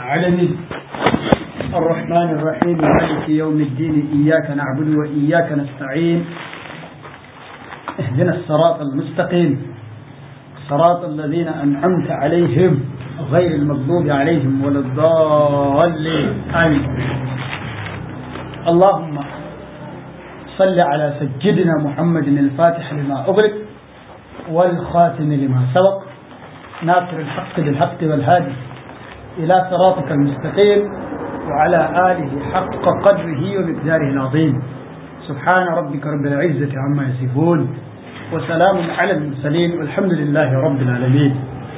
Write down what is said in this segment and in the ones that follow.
العالمين الرحمن الرحيم مالك يوم الدين إياك نعبد وإياك نستعين اهدنا الصراط المستقيم صراط الذين أنعمت عليهم غير المغضوب عليهم ولا الضالين آمين اللهم صل على سيدنا محمد الفاتح لما أغلق والخاتم لما سبق ناصر الحق بالحق والهادي إلى صراطك المستقيم وعلى آله حق قدره ومقداره العظيم سبحان ربك رب العزة عما يصفون وسلام على المرسلين والحمد لله رب العالمين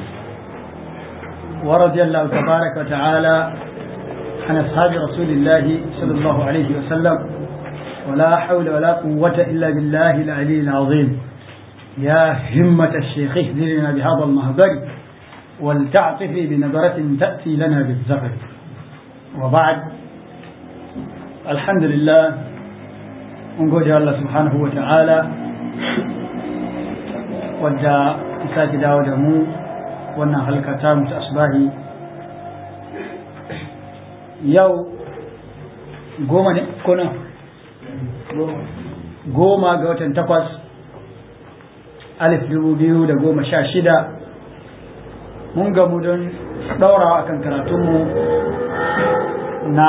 ورضي الله تبارك وتعالى عن أصحاب رسول الله صلى الله عليه وسلم ولا حول ولا قوة إلا بالله العلي العظيم يا همة الشيخ اهدنا بهذا المهبر ولتعطفي بنظرة تأتي لنا بالزفر وبعد الحمد لله ونقول الله سبحانه وتعالى wadda ta sake dawo da mu wannan halkata mu ta asbahi yau goma ne ko nan goma ga watan takwas alif dubu biyu da goma sha shida mun gamu don ɗaurawa akan karatunmu na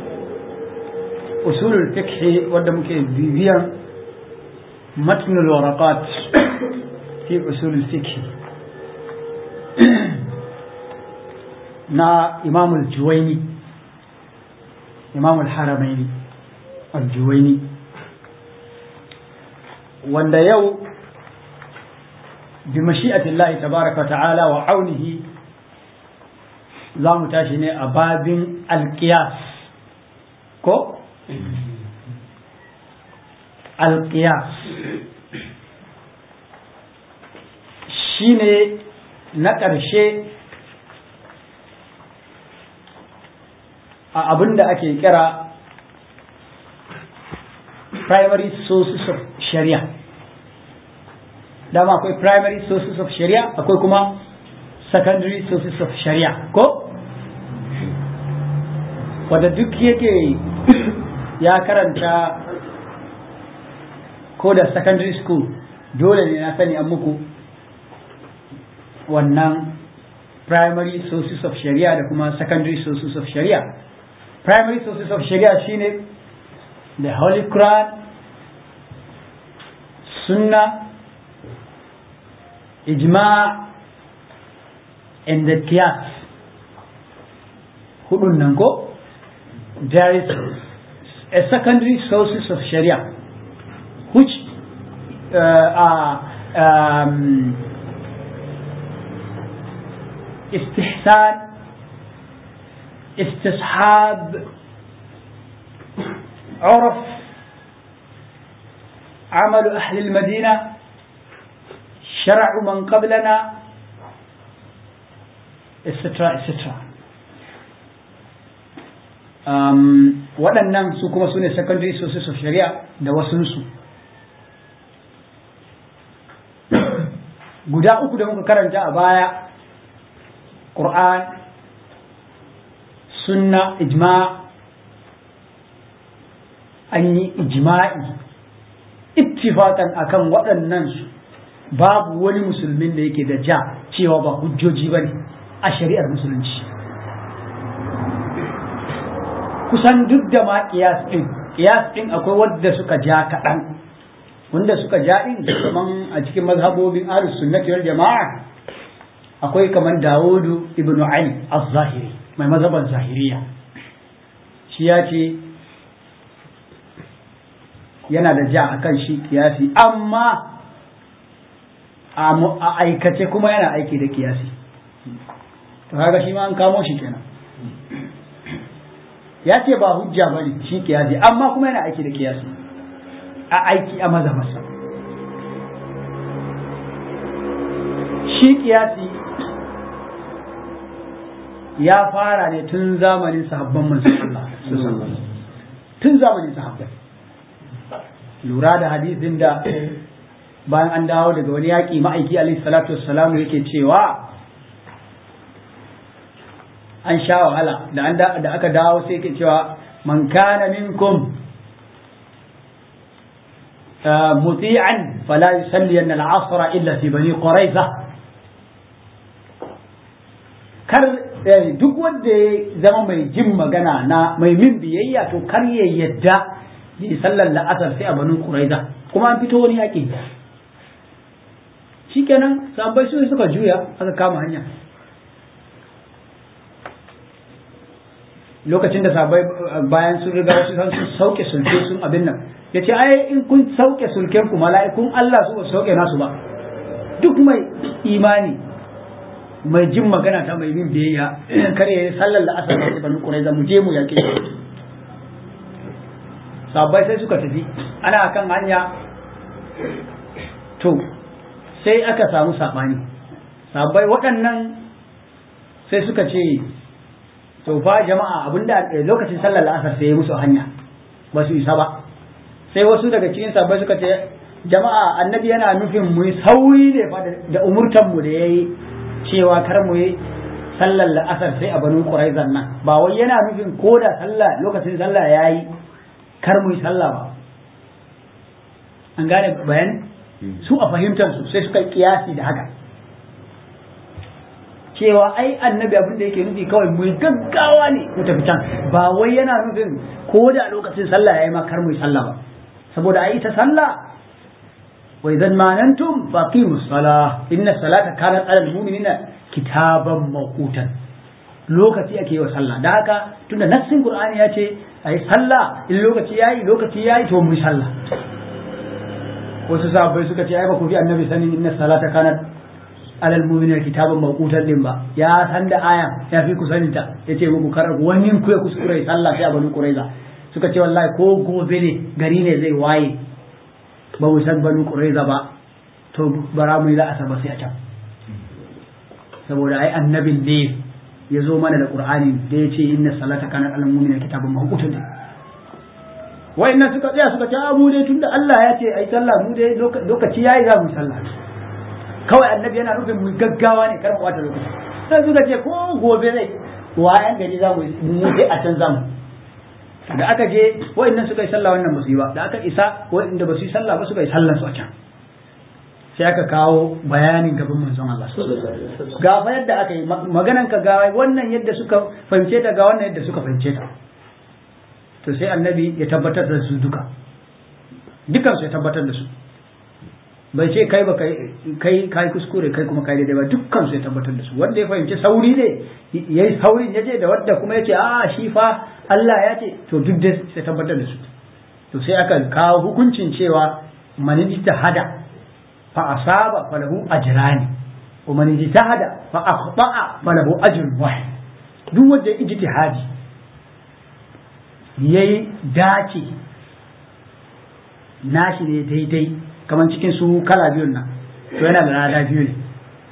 usulul fiqhi wadda muke bibiyan matnul waraqat fi usulul fiqhi na imamul juwaini imamul haramaini al-juwaini wanda yau بمشيئة الله تبارك وتعالى وعونه za mu tashi ne a babin alƙiyas ko? alƙiyas shi ne na ƙarshe a abin da ake kira primary sources of sharia dama akwai primary sources of sharia akwai kuma secondary sources of sharia ko wadda duk yake ya karanta ko da secondary school dole ne na sani an muku wannan primary sources of sharia da kuma secondary sources of sharia primary sources of sharia shine the holy quran sunnah ijma and the qiyas hudun nan ko there is a secondary sources of sharia which uh, are um, استحسان استصحاب عرف عمل أهل المدينة شرع من قبلنا etc etc um, waɗannan su kuma su ne secondary sources of sharia da wasunsu guda uku da muka karanta a baya ƙur'an sunna ijma an yi ijma'i ittifaqan akan waɗannan su babu wani musulmin da yake da ja cewa ba hujjoji ba ne a shari'ar musulunci kusan duk da ma kiyas ɗin kiyas ɗin akwai wadda suka ja kaɗan wanda suka ja ɗin kaman a cikin mazhabobin ahlus sunnati wal jama'a akwai kaman dawudu ibnu ali az-zahiri mai mazhaban zahiriya shi ya ce yana da ja akan shi kiyasi amma a aikace kuma yana aiki da kiyasi to kaga shi ma an kamo shi kenan ya ce ba hujja ba ne shi kiyasi amma kuma yana aiki da kiyasi a aiki a maza masa shi kiyasi ya fara ne tun zamanin sahabban manzon Allah tun zamanin sahabbai lura da hadisin da bayan an dawo daga wani yaƙi ma'aiki alaihi salatu wassalamu yake cewa an sha wahala da an da aka dawo sai ke cewa man kana minkum muti'an fala yusalli an al-asr illa fi bani quraiza kar duk wanda ya zama mai jin magana na mai min biyayya to kar ya yadda yi sallar la'asar sai a bani quraiza kuma an fito wani yaƙi shikenan sabai su suka juya aka kama hanya lokacin da sabai bayan sun riga wasu sun sauke sulke sun abin nan ya ce ai in kun sauke sulken ku mala'ikun Allah su ba sauke nasu ba duk mai imani mai jin magana ta mai bin biyayya kare ya sallar da asar da banu quraiza mu je mu yake sabai sai suka tafi ana kan hanya to sai aka samu sabani sabai waɗannan sai suka ce to fa jama'a abinda lokacin sallar la'asar sai ya musu hanya ba su isa ba sai wasu daga cikin sabbai suka ce jama'a annabi yana nufin mu yi sauri ne fa da umurtan mu da yayi cewa kar mu yi sallar la'asar sai a banu quraizan nan ba wai yana nufin ko da sallah lokacin sallah yayi kar mu yi sallah ba an gane bayani su a fahimtar su sai suka kiyasi da haka cewa ai annabi abin da yake nufi kawai mu gaggawa ne mu tafi can ba wai yana nufin ko da lokacin sallah yayi ma kar mu yi sallah ba saboda ai ta sallah wa idan manantum faqimus salah inna salata kanat alal mu'minina kitaban mawqutan lokaci ake yi wa sallah da haka tunda nassin qur'ani ya ce ai sallah in lokaci yayi lokaci yayi to mu yi sallah wasu sahabbai suka ce ai ba ku fi annabi sanin inna salata kanat alal mu'minina kitaban mawqutan din ba ya san da aya ya fi ku sanin ta yace muku karar wani ku ya kuskure sallah sai a banu quraiza suka ce wallahi ko gobe ne gari ne zai waye ba mu san banu quraiza ba to bara mu yi la'asa ba sai a can saboda ai annabin ne ya zo mana da qur'ani da ya ce inna salata kanat alal mu'minina kitaban mawqutan din wa'annan suka tsaya suka ce a mu dai tunda Allah ya ce ai sallah mu dai lokaci yayi za mu sallah kawai annabi yana nufin mu gaggawa ne kar mu bata lokaci sai suka ce ko gobe zai wayan gari za mu mu dai a can zamu da aka je wa'annan suka yi sallah wannan ba su yi ba da aka isa wa'anda ba su yi sallah ba suka yi sallah su a can sai aka kawo bayanin gaban manzon Allah ga fa yadda aka yi maganan ka ga wannan yadda suka fahimce ta ga wannan yadda suka fahimce ta to sai annabi ya tabbatar da su duka dukan su ya tabbatar da su bai ce kai ba kai kai kuskure kai kuma kai daidai ba dukkan su ya tabbatar da su wanda ya fahimci sauri ne yayi saurin yaje da wanda kuma yace a shi fa Allah ya ce to duk da sai tabbatar da su to sai aka kawo hukuncin cewa man hada fa asaba falahu ajrani wa man ijtahada fa akhta'a falahu ajrun wahid duk wanda ya ijtihadi yayi dace nashi ne daidai kamar cikin su kala biyun nan to yana da lada biyu ne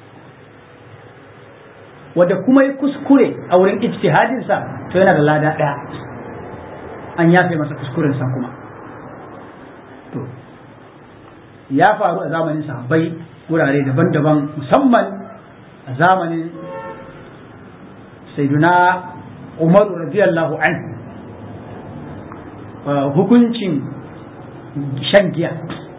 wadda kuma yi kuskure a wurin ijtihadinsa to yana da lada ɗaya an yafe masa kuskurensa kuma to ya faru a zamanin sahabbai wurare daban-daban musamman a zamanin sayyiduna umaru radiyallahu anhu hukuncin shan giya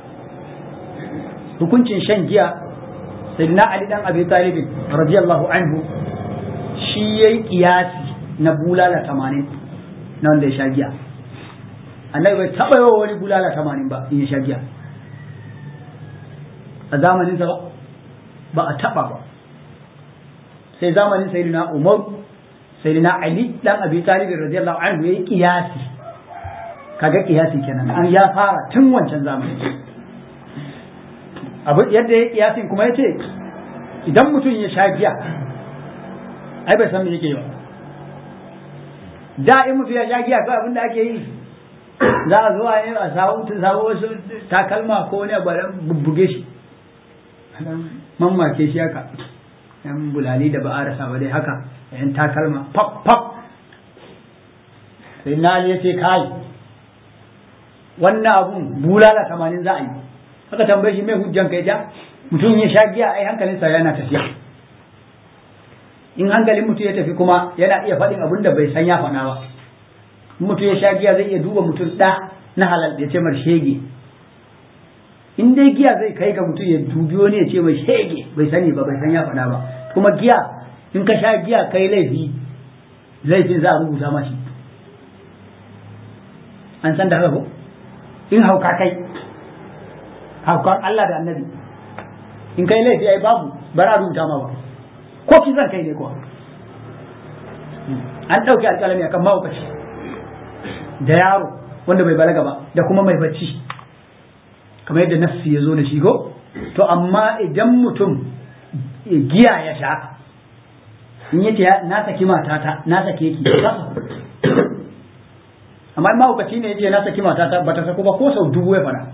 hukuncin shan giya sayyidina ali dan abi talib radiyallahu anhu shi yayi kiyasi na bulala 80 na wanda ya sha giya annabi bai taba yawa wani bulala 80 ba in ya sha giya a zamanin sa ba ba a taba ba sai zamanin sayyidina umar sayyidina ali dan abi talib radiyallahu anhu yayi kiyasi kaga kiyasi kenan an ya fara tun wancan zamanin abu yadda ya kiyasin kuma ya ce idan mutum ya sha giya ai bai san me yake yi ba da in mutum ya sha giya kawai abin da ake yi za a zo a yi a samu wasu takalma ko wani abu dan bubbuge shi mamake shi haka yan bulali da ba a rasa ba dai haka yan takalma pop pop sai na ya ce kai wannan abun bulala tamanin za a yi aka tambaye shi mai hujjan kai ja mutum ya sha giya ai hankalinsa yana tafiya in hankalin mutum ya tafi kuma yana iya faɗin abin da bai san ya faɗa ba mutum ya sha giya zai iya duba mutum ɗa na halal ya ce mar shege in dai giya zai kai ga mutum ya dubi wani ya ce mai shege bai sani ba bai san ya faɗa ba kuma giya in ka sha giya kai laifi laifin za a rubuta mashi an san da haka ko in hauka kai haukan Allah da annabi in kai laifi ai babu bara rubuta ma ba ko ki zan kai ne kuwa an ɗauki alƙalami akan mahaukaci da yaro wanda bai balaga ba da kuma mai bacci kamar yadda nafsi ya zo da shi ko to amma idan mutum giya ya sha in yace na saki matata na sake ki amma in mahaukaci ne yace na saki matata bata sako ba ko sau dubu ya fada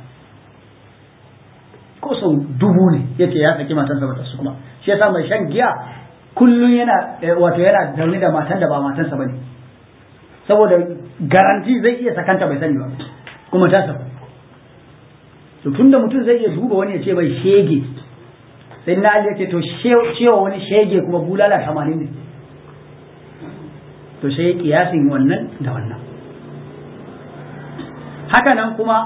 ko sau dubu ne yace ya saki matansa bata su kuma shi yasa mai shan giya kullum yana wato yana zaune da matan da ba matansa bane saboda garanti zai iya sakanta bai sani ba kuma ta saku to tunda mutum zai iya duba wani ya ce bai shege sai na ya ce to cewa wani shege kuma bulala tamanin ne to sai kiyasin wannan da wannan haka nan kuma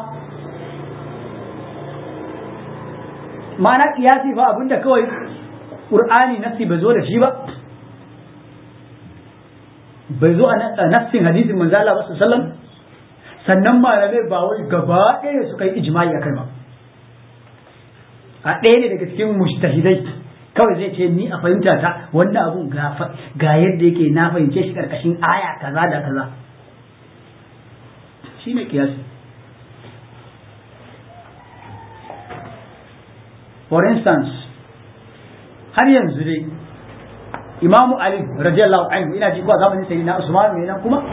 ma'ana kiyasi fa abinda kawai ƙur'ani nassi bai zo da shi ba bai zo a nassin hadisin manzo Allah sallallahu sannan malamai ba wai gaba ɗaya suka yi ijma'i akai ba a ɗaya ne daga cikin mujtahidai kawai zai ce ni a fahimta ta wannan abun ga yadda yake na fahimce shi karkashin aya kaza da kaza shine kiyasi for instance har yanzu dai imamu ali radiyallahu anhu ina ji ko zamanin sai na usman ne nan kuma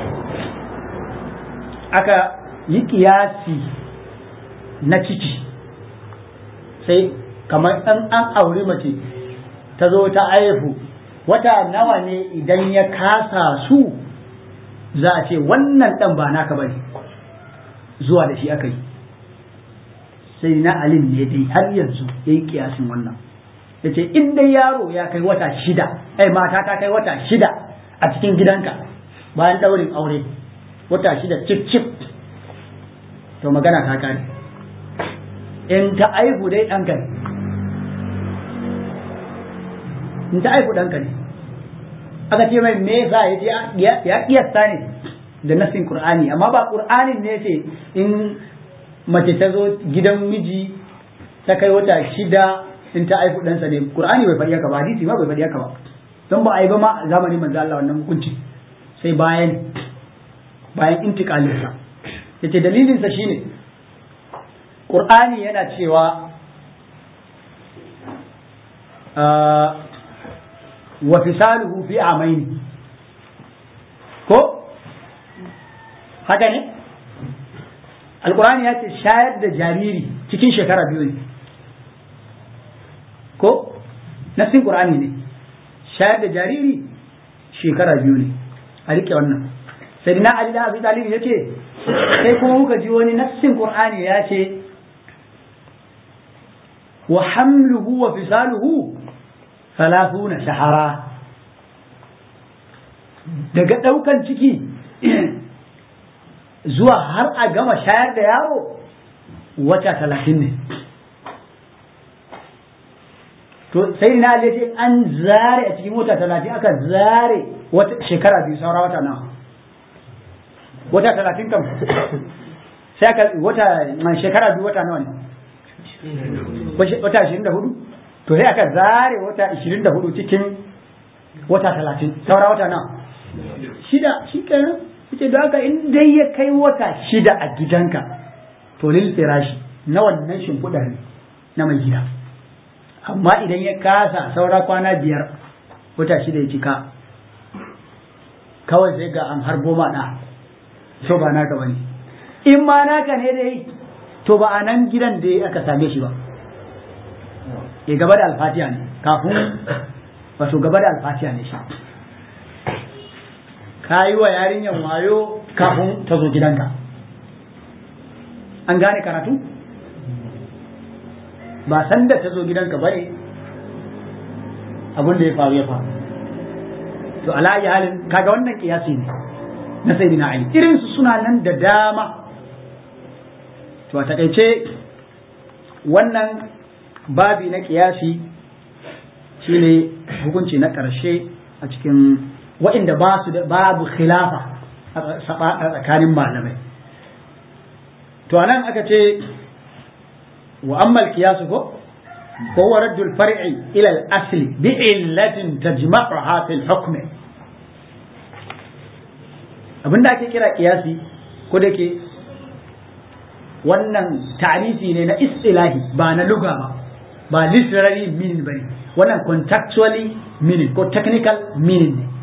aka yi kiyasi na ciki sai kamar an an auri mace ta zo ta aihu wata nawa ne idan ya kasa su za a ce wannan dan ba naka bane zuwa da shi aka yi sai na alim ne dai har yanzu ya yi kiyasin wannan ya ce in dai yaro ya kai wata shida ai mata ta kai wata shida a cikin gidanka bayan daurin aure wata shida cif cif to magana ta kare in ta aihu dai ɗanka ne in ta aihu ɗanka ne aka ce mai me yasa ya ya kiyasta ne da nasin qur'ani amma ba qur'anin ne ce in mace ta zo gidan miji ta kai wata shida in ta aiku ɗansa ne qur'ani bai faɗi haka ba hadisi ma bai faɗi haka ba don ba a yi ba ma a zamanin manzo Allah wannan hukunci sai bayan bayan intiqalin sa yace dalilin sa shine qur'ani yana cewa wa fisaluhu fi amaini ko haka ne alkurani ya ce shayar da jariri cikin shekara biyu ne ko nassin qur'ani ne shayar da jariri shekara biyu ne a rike wannan sai na ali da abi talib ya ce sai kuma muka ji wani nassin qur'ani ya ce wa hamluhu wa fisaluhu thalathuna shahara daga daukan ciki zuwa har a gama shayar da yaro wata talatin ne to sai na ce an zare a cikin wata talatin aka zare wata shekara biyu saura wata nawa wata talatin kam sai aka wata shekara biyu wata nawa ne wata ashirin da hudu to sai aka zare wata ashirin da hudu cikin wata talatin saura wata nawa shida shi kenan yace da haka in dai ya kai wata shida a gidanka to lil firashi na wannan shimfiɗa ne na mai gida amma idan ya kasa saura kwana biyar wata shida ya cika kawai sai ga an harbo ma ɗa so ba naka bane in ma naka ne dai to ba a nan gidan da aka same shi ba ya gaba da alfatiya ne kafin wato gaba da alfatiya ne shi ka yi wa yarinyar wayo kafin ta zo gidanka an gane karatu ba san da ta zo gidanka bane abin da ya faru ya faru to ala ayi halin kaga wannan kiyasi ne na sayyidina ali irin su suna nan da dama to a takaice wannan babi na kiyasi shine hukunci na ƙarshe a cikin waɗanda ba su da babu khilafa a tsakanin malamai to anan aka ce wa ammal kiyasu ko هو رد الفرع إلى الأصل بعلة تجمعها في الحكم abin da ake kira kiyasi ko da ke wannan ta'arifi ne na istilahi ba na luga ba ba literary meaning ba ne wannan contextually meaning ko technical meaning ne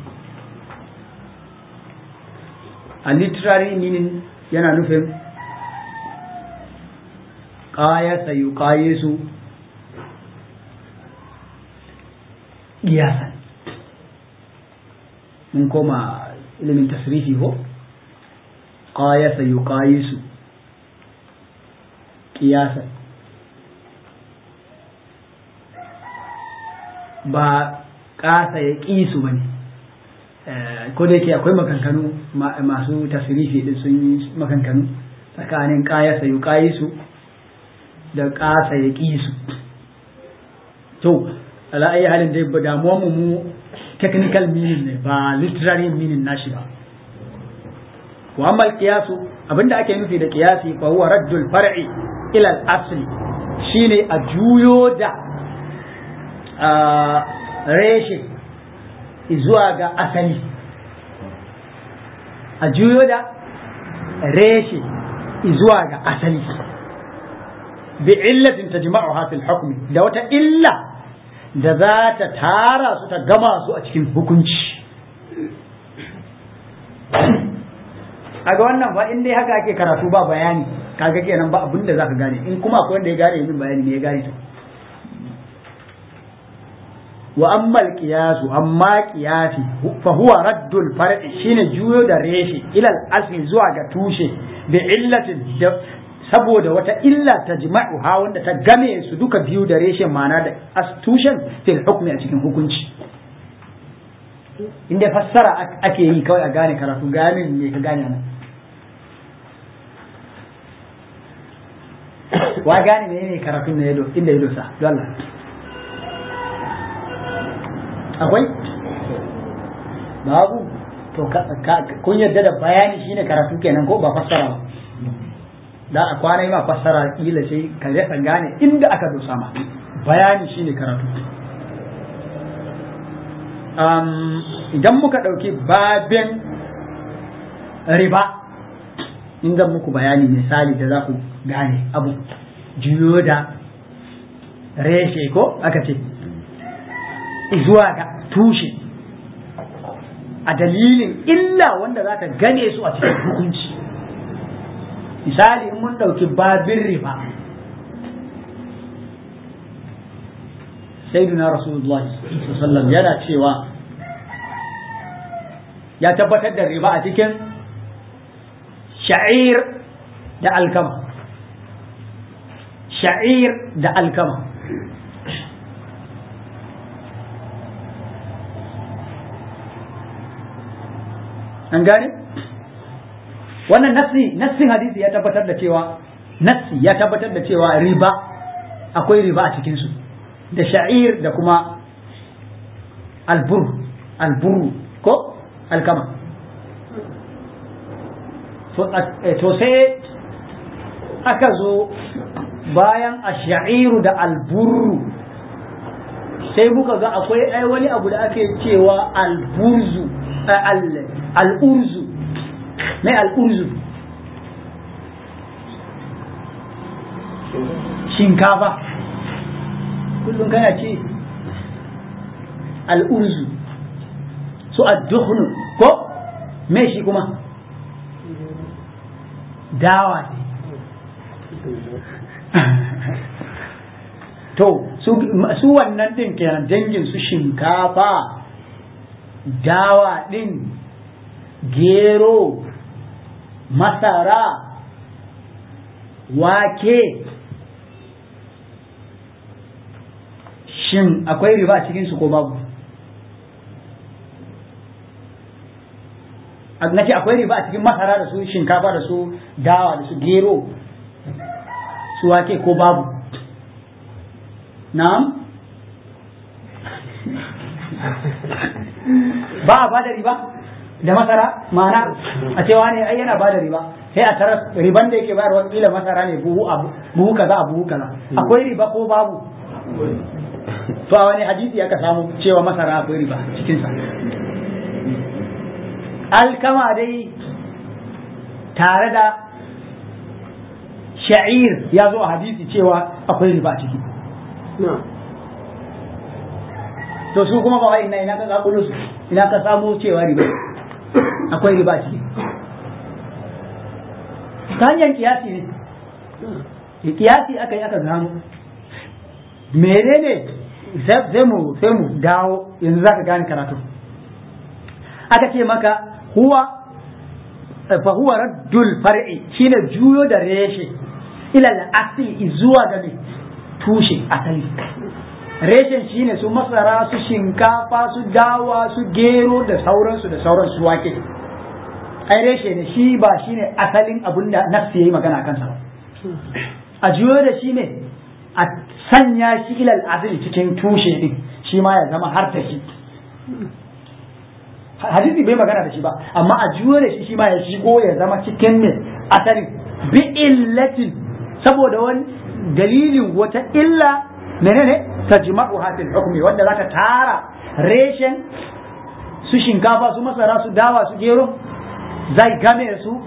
a literary meaning yana nufin ƙayasa yi ƙayesu ƙiyasan mun koma ilimin tasrifi ko ƙayasa yi ƙayesu ƙiyasan ba ƙasa ya ƙisu ba ne ko da yake akwai makankanu masu tasrifi din sun yi makankanu tsakanin ƙayasa yi ƙayesu da ƙasa ya ƙisu to ala ayi halin dai ba damuwar mu technical meaning ne ba literary meaning nashi ba wa amma qiyasu abinda ake nufi da qiyasi fa huwa raddul far'i ila al-asli shine a juyo da reshe zuwa ga asali a juyo da reshe zuwa ga asali bi illatin tajma'uha fil hukmi da wata illa da za ta tara su ta gama su a cikin hukunci kaga wannan ba in dai haka ake karatu ba bayani kaga kenan ba abin da zaka gane in kuma akwai wanda ya gane yin bayani ne ya gane to wa amma al amma qiyasi fa huwa raddul far'i shine juyo da reshe ila al-asli zuwa ga tushe da illatin da saboda wata illa ta jima'uha wanda ta game su duka biyu da reshen mana da tushen fil hukmi a cikin hukunci inda fassara ake yi kawai a gane karatu gane me ka gane nan wa gane ne ne karatun na inda ya dosa don Allah akwai babu to kun yarda da bayani shine karatu kenan ko ba fassara ba da a kwana yi ma fassara kila sai ka rasa gane inda aka dosa ma bayani shine karatu idan muka ɗauki babin riba in zan muku bayani misali da za ku gane abu juyo da reshe ko aka ce zuwa ga tushe a dalilin illa wanda za ta gane su a cikin hukunci misali in mun ɗauki babin riba sayyiduna rasulullah sallam yana cewa ya tabbatar da riba a cikin sha'ir da alkama sha'ir da alkama an gane? wannan nassi nassin hadisi ya tabbatar da cewa nassi ya tabbatar da cewa riba akwai riba a cikinsu da sha'ir da kuma albur alburu ko alkama to sai aka zo bayan a sha'iru da alburu sai muka ga akwai ai wani abu da ake cewa alburzu al'urzu mai al'urzu shinkafa kullum kana ce al'urzu su adduhnu ko me shi kuma dawa ne to su wannan din kenan dangin su shinkafa dawa din gero masara wake shin akwai riba a cikinsu ko babu na ce akwai riba a cikin masara da su shinkafa da su dawa da su gero su wake ko babu na'am ba a bada riba da masara ma'ana a cewa ne ai yana bada riba sai a tarar riban da yake bayarwa kila masara ne buhu abu buhu kaza a buhu kaza akwai riba ko babu to a wani hadisi aka samu cewa masara akwai riba cikin sa alkama dai tare da sha'ir ya zo a hadisi cewa akwai riba ciki to su kuma ba ina ina ka zakulo su ina ka samu cewa riba akwai riba ciki ta hanyar kiyasi ne kiyasi aka yi aka gano menene sai mu sai mu dawo yanzu zaka gane karatu aka ce maka huwa fa huwa raddul far'i shine juyo da reshe ila al-asli zuwa ga tushe asali reshen shine su masara su shinkafa su dawa su gero da sauransu da sauransu wake ai reshe ne shi ba shine asalin abin da nafsi yayi magana kansa ba a juyo da shi ne a sanya shi ilal asali cikin tushe din shi ma ya zama har da shi hadisi bai magana da shi ba amma a juyo da shi shi ma ya shigo ya zama cikin ne asali bi illatin saboda wani dalilin wata illa menene tajma'u hadil hukmi wanda zaka tara reshen su shinkafa su masara su dawa su gero zai game su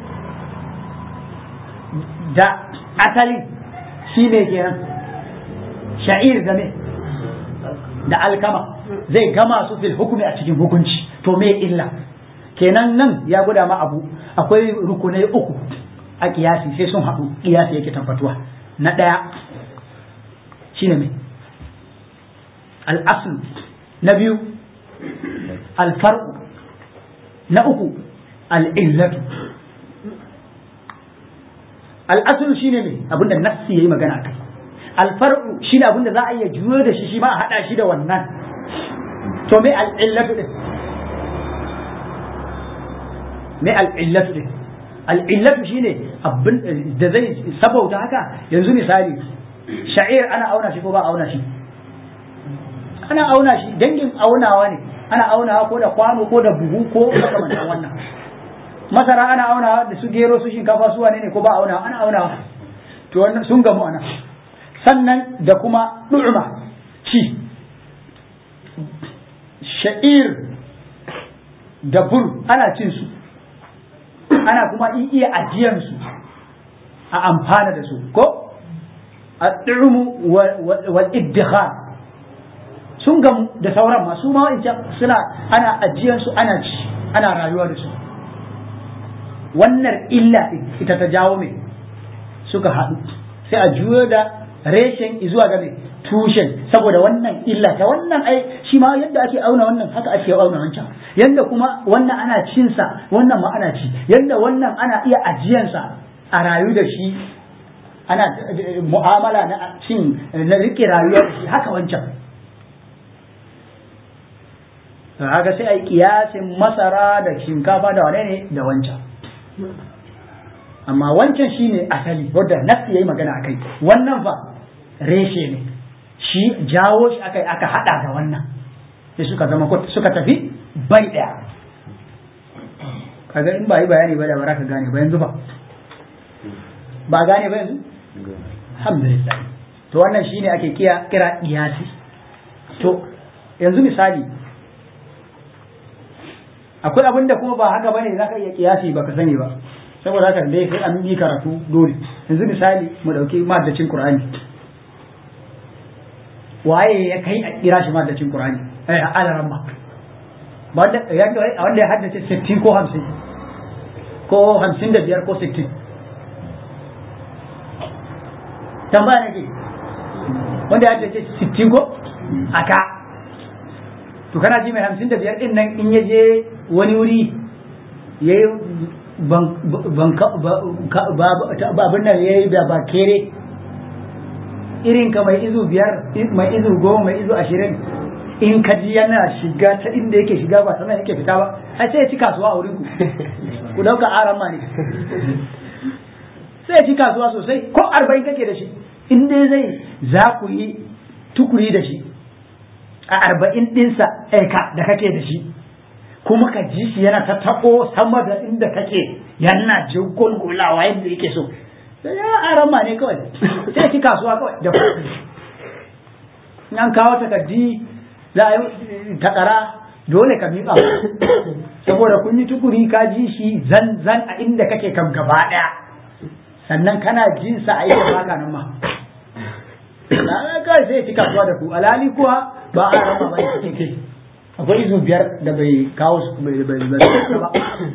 da asalin shi ne kenan sha'ir game da alkama zai gama su fil hukumi a cikin hukunci to me illa kenan nan ya guda ma abu akwai rukunai uku a kiyasi sai sun haɗu kiyasi yake tabbatuwa na ɗaya shine mai al'asul na biyu alfar'u na uku al'illatu al'asul shine mai abinda nassi yayi magana kai alfar'u shine abinda za a iya juyo da shi shi ma a hada shi da wannan to me al'illatu din me al'illatu din al'illatu shine abin da zai sabauta haka yanzu misali sha'ir ana auna shi ko ba auna shi ana auna shi dangin aunawa ne ana aunawa ko da kwano ko da buhu ko makamantan wannan masara ana aunawa da su gero su shinkafa su wane ne ko ba aunawa ana aunawa to wannan sun gamu ana sannan da kuma du'uma ci sha'ir da bur ana cin su ana kuma iya ajiyan su a amfana da su ko ad-du'umu wal iddikhar sun gamu da sauran masu ma wa'ancan suna ana ajiyan su ana ci ana rayuwa da su wannan illa ita ta jawo mai suka haɗu sai a juyo da reshen zuwa ga mai tushen saboda wannan illa ta wannan ai shi ma yadda ake auna wannan haka ake auna wancan yadda kuma wannan ana cinsa wannan ma ana ci yadda wannan ana iya ajiyansa a rayu da shi ana mu'amala na cin na rike rayuwa da shi haka wancan haka sai a yi kiyasin masara da shinkafa da wane ne da wancan amma wancan shine asali wadda nafsi yayi magana akai wannan fa reshe ne shi jawo shi akai aka hada da wannan sai suka zama suka tafi bai daya kaga in ba yi bayani ba da ba ka gane ba yanzu ba ba gane ba yanzu alhamdulillah to wannan shine ake kira kira iyasi to yanzu misali akwai abin da kuma ba haka bane zaka iya kiyasi ba ka sani ba saboda haka dai sai an yi karatu dole yanzu misali mu dauki maddacin qur'ani waye ya kai a kira shi maddacin qur'ani eh alaran ma wanda ya wanda ya haddace 60 ko 50 ko 55 ko 60 tambaya nake wanda ya haddace 60 ko aka to kana ji mai 55 din nan in ya je wani wuri yayi babin nan ya yi da ba kere irin ka mai izu biyar mai izu goma mai izu ashirin in ka ji yana shiga ta inda yake shiga ba sannan yake fita ba ai sai ya ci kasuwa a wurin ku ku dauka aran ma ne sai ya ci kasuwa sosai ko arba'in kake da shi in dai zai za ku yi tukuri da shi a arba'in ɗinsa aika da kake da shi kuma ka ji shi yana ta taɓo sama da inda kake yana jin gulgulawa yadda yake so sai ya aran ma ne kawai sai ya ci kasuwa kawai da an kawo takardi za a yi takara dole ka miƙa saboda kun yi tukuri ka ji shi zan zan a inda kake kam gaba ɗaya sannan kana jin sa a yi baka nan ma kawai sai ci kasuwa da ku alali kuwa ba a rama ba ya ke akwai izu biyar da bai kawo su bai bai ba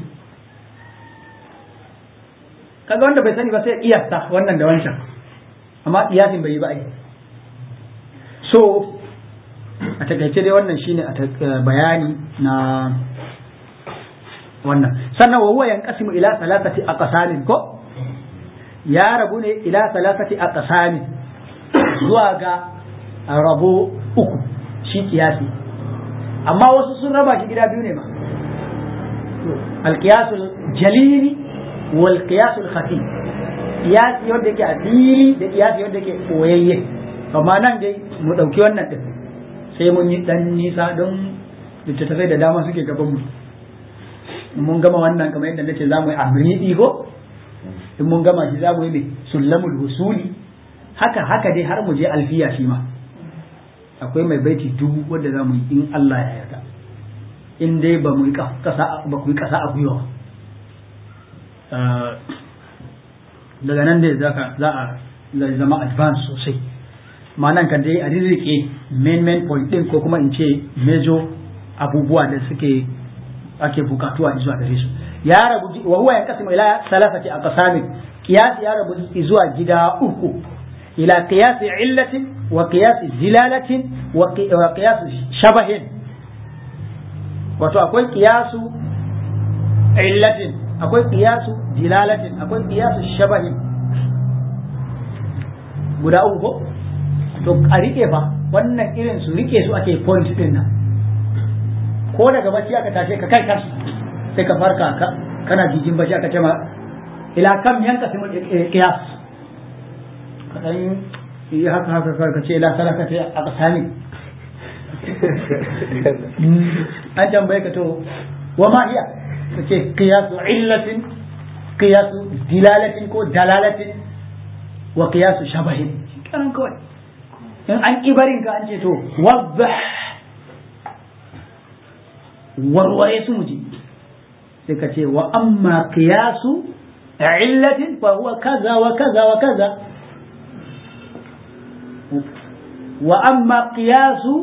kaga wanda bai sani ba sai iyasta wannan da wancan amma iyasin bai yi ba ai so a takaice dai wannan shine a bayani na wannan sannan wa huwa yanqasimu ila salatati aqsamin ko ya rabu ne ila salatati aqsamin zuwa ga rabo uku shi kiyasi amma wasu sun raba shi gida biyu ne ma alqiyasul jalili wal qiyasul khafi kiyasi wanda yake a fili da kiyasi wanda yake koyayye amma nan dai mu dauki wannan din sai mun yi dan nisa don littattafai da dama suke gaban mu mun gama wannan kamar yadda nace za mu yi amridi ko in mun gama shi za mu yi mai sullamul husuli haka haka dai har mu je alfiya shi ma akwai mai baiti dubu wanda za mu yi in Allah ya yarda in dai ba mu yi kasa ba ku yi kasa a gwiwa daga nan dai za a zama advance sosai ma'anan kan dai a rirrike main main point din ko kuma in ce major abubuwa da suke ake bukatuwa zuwa gare su ya rabu wa huwa yanqasimu ila salasati aqsam qiyas ya rabu zuwa gida uku ila qiyas illatin wa qiyas zilalatin wa qiyas shabahin wato akwai qiyasu illatin akwai qiyasu dilalatin akwai qiyasu shabahin guda uku ko to a rike fa wannan irin su rike su ake point din nan ko daga bacci aka tashe ka kai kansu sai ka farka ka kana jijin bacci aka ce ma ila kam yanka simul qiyas ka dan yi haka haka ka ce ila salaka ta a kasani an tambaye ka to wa ma hiya ka ce qiyasu illatin qiyasu dilalatin ko dalalatin wa qiyasu shabahin kanan kawai in an kibarin ka an ce to wadda warware su muji sai ka ce wa amma qiyasu illatin fa huwa kaza wa kaza wa kaza wa amma qiyasu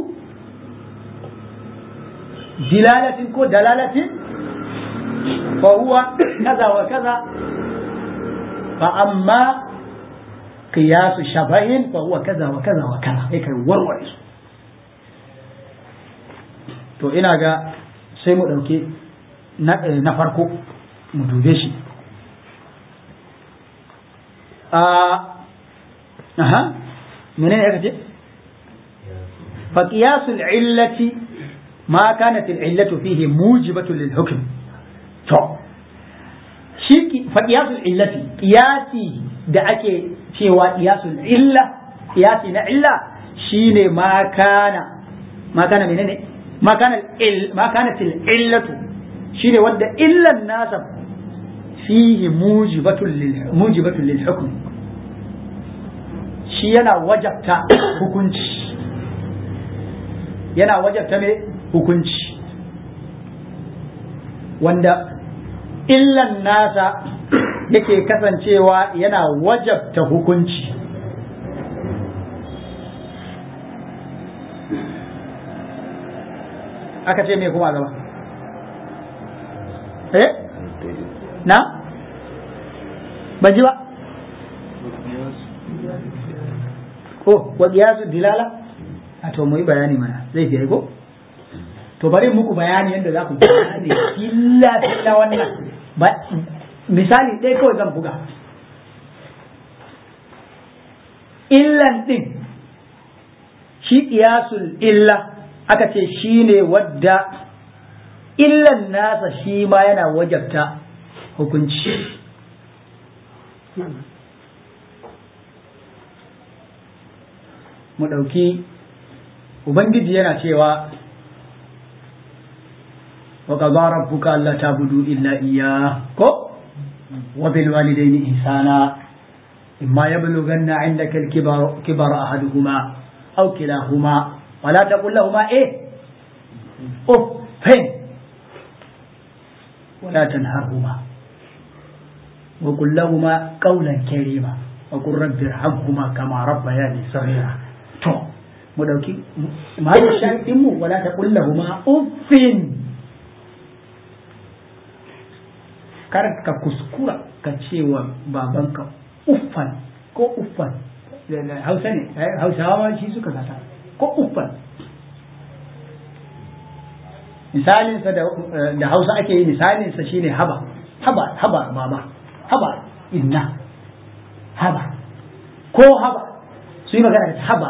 dilalatin ko dalalatin fa huwa kaza wa kaza fa amma qiyasu shabahin fa huwa kaza wa kaza wa kaza sai kai warware su to ina ga sai mu ɗauki na farko mu dube shi aha mene ne aka ce fa qiyasul illati ma kanat al illatu fihi mujibatu lil hukm to shi fa qiyasul illati qiyasi da ake cewa qiyasul illa qiyasi na illa shine ma kana ma kana menene ما كان ال... ما كانت العلة شيء ود إلا الناس فيه موجبة لل... موجبة للحكم شيء أنا وجبت حكمش yana wajabta me hukunci wanda illan nasa yake kasancewa yana wajabta hukunci aka ce me kuma gaba eh na ban ji ba ko wa qiyasu dilala a to mu yi bayani mana zai fi ko to bari muku bayani yadda za ku gane illa illa wannan misali ɗaya kawai zan buga illan ɗin shi qiyasul illa aka ce shi ne wadda illan nasa shi ma yana wajabta hukunci mu ɗauki ubangiji yana cewa wa qadara rabbuka alla ta'budu illa iyyah ko wa bil walidayni ihsana imma yablughanna 'indaka al-kibara kibara ahaduhuma aw kilahuma wa la taqul lahumā eh uffin wa la tanharhuma wa qul lahumā qawlan karīma wa qur rabbi irhamhuma kama rabbayani saghīra to mu dauki mahallin sharadin mu wala taqul lahumā uffin kar ka kuskura ka ce wa babanka uffan ko uffan hausa ne hausawa shi suka gata ko uffan misalinsa da hausa ake yi misalinsa shine haba haba haba baba haba inna haba ko haba su yi magana da haba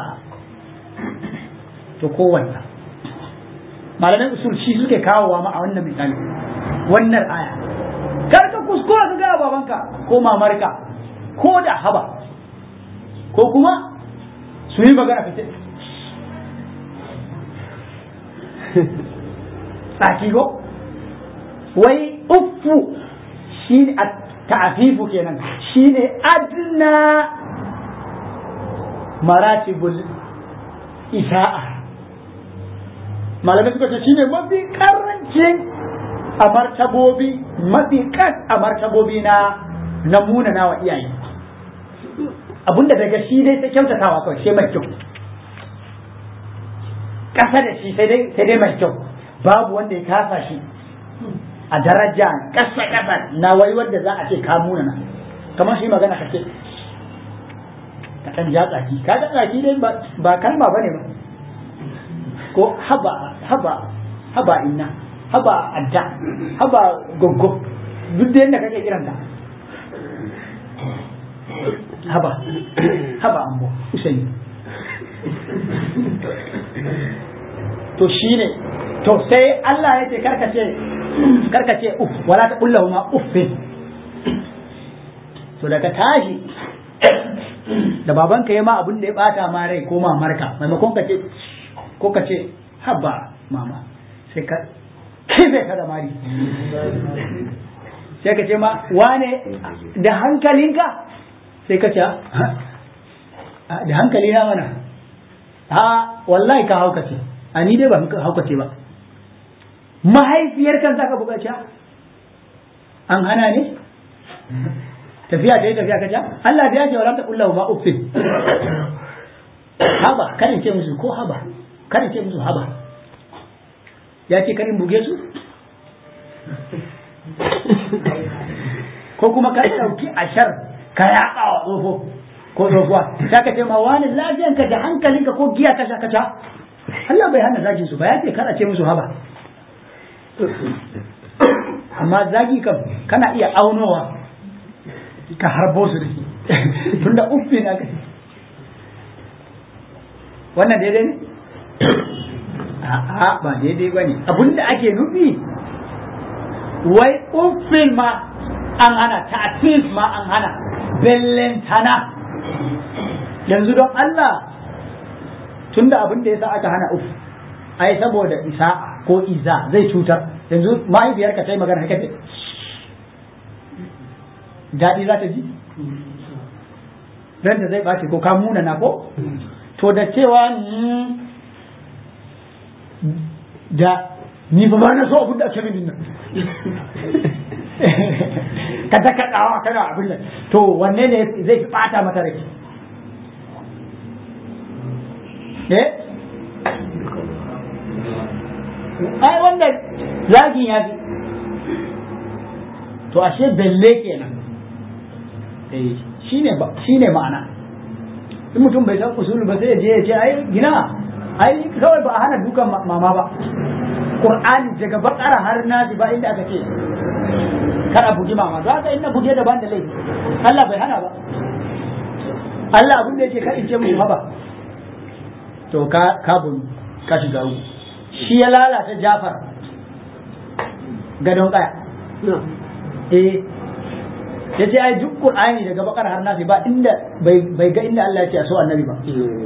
to ko wannan malamin usul shi suke kawowa ma a wannan misali wannan aya kar ka kuskura ka gaya babanka ko mamarka ko da haba ko kuma su yi magana ka ce tsaki ko wai uffu shi ne a ta'afifu kenan shi ne adna maratibul isa'a malamai suka ce shi ne mafi karancin a martabobi mafi kas a martabobi na na munana wa iyaye abinda daga shi dai ta kyautatawa kawai sai mai kyau ƙasa da shi sai dai sai dai mai kyau babu wanda ya kasa shi a daraja ƙasa ƙasa na wai wanda za a ce ka munana kamar shi magana ka ce ka ɗan ja tsaki ka ga tsaki dai ba kalma bane ba ko haba haba haba inna haba adda haba goggo duk da yadda kake kiranta haba haba ambo usaini to shine to sai Allah ya ce karkace karkace uff wala ta kullahu ma uffin to daga tashi da babanka ya ma abin da ya bata ma rai ko mamarka maimakon ka ce ko ka ce haba mama sai ka kife ka da mari sai ka ce ma wane da hankalinka sai ka ce da hankali na mana a wallahi ka haukace a ni dai ba haukace ba mahaifiyar kan za ka buƙaci an hana ne tafiya ta yi tafiya ka ce Allah da ya ce wa ta kullahu ma uffin haba karin ce musu ko haba karin ce musu haba ya ce karin buge su ko kuma ka ɗauki ashar ka yaƙa wa tsofo ko tsofuwa sai ka ce ma wani lafiyanka da hankalinka ko giya ka sha ka sha Allah bai hana zagin su ba ya ce kada ce musu haba amma zagi kam kana iya aunowa ka harbo su da shi tunda uffi na ka wannan daidai ne a'a ba daidai ba ne abinda ake nufi wai uffin ma an hana ta'atif ma an hana bellentana yanzu don Allah tunda abin da yasa aka hana uff ai saboda isa ko iza zai cutar yanzu mahaifiyarka ta yi magana haka daɗi za ta ji ranta zai ɓace ko ka muna na ko to da cewa da ni ba na so abin da ake min nan ka ta kaɗawa kana abin nan to wanne ne zai fi ɓata mata rai eh ai wanda zagin ya fi to ashe belle kenan eh shine ba shine ma'ana in mutum bai san usulu ba sai ya je ya ce ai gina ai kawai ba a hana dukan mama ba qur'ani daga bakara har nasi ba inda aka ce kada bugi mama za ka inna buge daban da laifi Allah bai hana ba Allah abin da yake ka in ce mu haba to ka ka bun ka shiga uku shi ya lalata Jafar gadon kaya eh ya ce ai duk Qur'ani daga bakar har nasi ba inda bai ga inda Allah ya ce a so annabi ba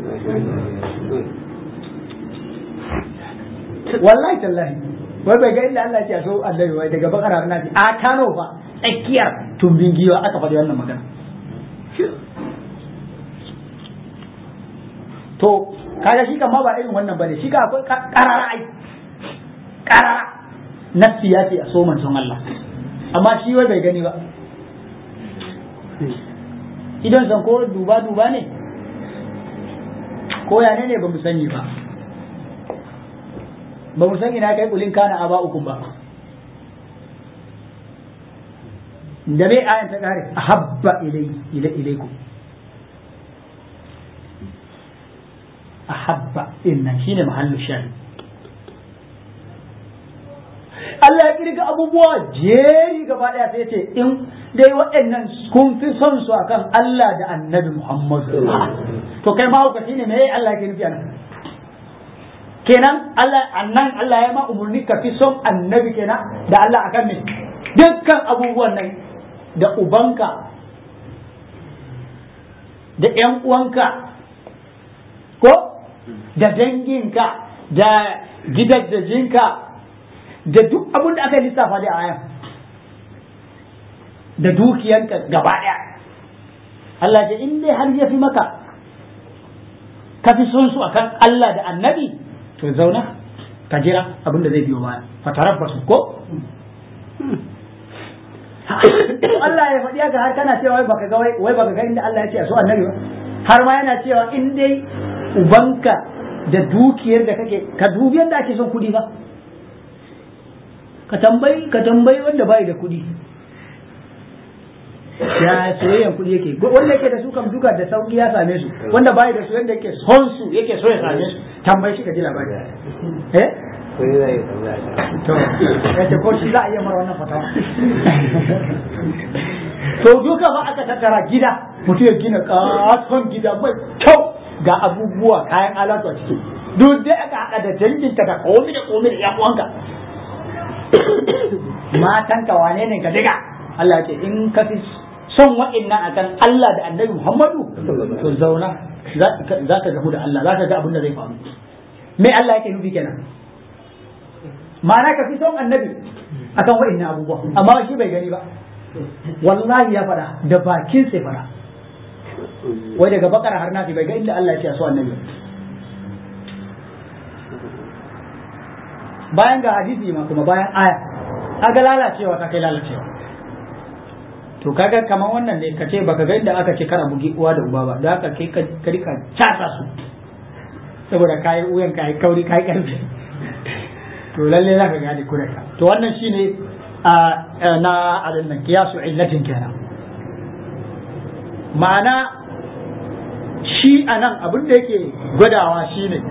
wallahi tallahi wai bai ga inda Allah ya ce a so annabi wai daga bakar har nasi a Kano fa tsakiyar tumbin giwa aka faɗi wannan magana to kaga shi kan ma ba irin wannan bane shi ka akwai karara ai karara nafsi ya ce a so manzon Allah amma shi wai bai gani ba idan san ko duba duba ne ko ya ne ba mu sani ba ba mu san ina kai kulin kana aba ukun ba da bai ayan ta kare ahabba ilai ila ilaikum ahabba innan shine mahallu shahid Allah ya kirga abubuwa jeri gaba daya sai ce in dai waɗannan kun fi son su akan Allah da Annabi Muhammad to kai ma hukaci ne me Allah yake nufi anan kenan Allah annan Allah ya ma umurni ka fi son Annabi kenan da Allah akan me dukkan abubuwan nan da ubanka da ƴan uwanka ko da danginka da gidajenka da duk abin da aka lissafa da ayan da dukiyanka gaba ɗaya Allah ce in dai har ya fi maka ka fi son su akan Allah da annabi to zauna ka jira abin da zai biyo baya fatarabbasu ko Allah ya faɗi haka har kana cewa wai baka ga wai baka ga inda Allah ya ce a so annabi ba har ma yana cewa in dai ubanka da dukiyar da kake ka dubi yadda ake son kudi ba ka tambayi ka tambayi wanda bai da kudi ya soyayyan kudi yake wanda yake da su kam duka da sauki ya same su wanda bai da su yadda yake son su yake so ya same su tambayi shi ka ji labari eh to ya ce ko shi za a iya mara wannan fatawa to duka ba aka tattara gida mutum ya gina katon gida mai kyau ga abubuwa kayan alatu a ciki duk dai aka haɗa da danginka da komi da komi da uwanka matanka wane ne ka diga Allah ce in ka fi son wa'annan akan Allah da Annabi Muhammadu to zauna za ka gamu da Allah za ka ga abin da zai faru me Allah yake nufi kenan ma'ana ka fi son Annabi akan wa'annan abubuwa amma shi bai gani ba wallahi ya faɗa da bakin sai faɗa wai daga bakara har nafi bai ga inda Allah ya ce a so annabi bayan ga hadisi ma kuma bayan aya kaga lalacewa ta kai lalacewa to kaga kamar wannan ne kace baka ga inda aka ce kar a bugi uwa da uba ba da haka kai ka rika casa su saboda kai uyan kai kauri kai karfi to lalle za ka gane kureka to wannan shine na adin nan kiyasu illatin kenan ma'ana shi a nan abin da yake gwadawa shi ne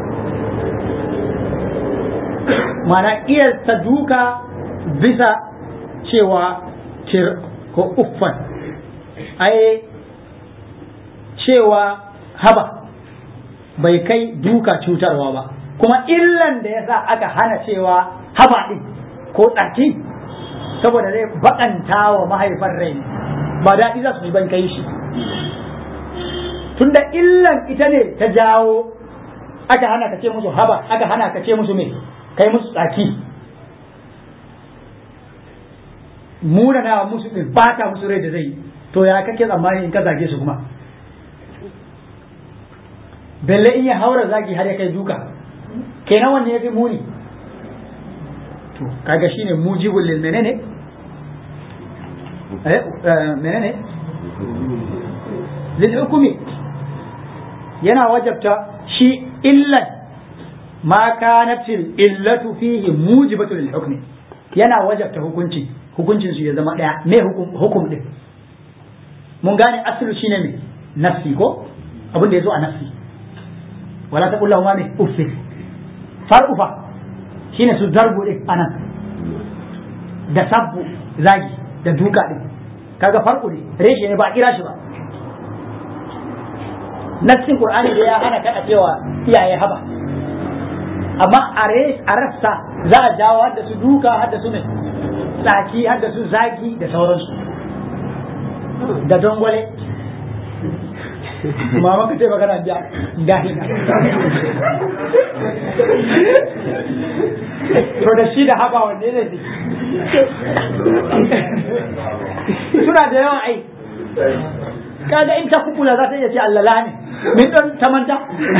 mana iya duka bisa cewa tir ko uffan ai cewa haba bai kai duka cutarwa ba kuma illan da ya sa aka hana cewa haba ɗin ko tsaki saboda zai baƙanta wa mahaifar rai ba daɗi za su ji ban kai shi tunda illan ita ne ta jawo aka hana ka ce musu haba aka hana ka ce musu me kai musu tsaki muna na musu din bata musu rai da zai to ya kake tsammani in ka zage su kuma belle in ya haura zagi har ya kai duka kenan wanne ya fi muni to kaga shine mujibul lil menene eh menene lil hukumi yana wajabta shi illan ma kanatil illatu fihi mujibatu lil hukmi yana wajabta hukunci hukuncin su ya zama daya me hukum hukum din mun gane aslu shine me nafsi ko abin da yazo a nafsi wala taqul lahum ma uffi far'u fa shine su darbu din anan da sabbu zagi da duka din kaga farko ne reshe ne ba a kira shi ba nassin qur'ani da ya hana kada cewa iyaye haba amma a rassa za a jawo hadda su duka hadda su ne tsaki hadda su zagi da sauransu da dongole ma maka ce magana da dahina to da shi da haba wanne ne suna da yawan ai kaga in ta kukula za ta iya ce allala ne min don ta manta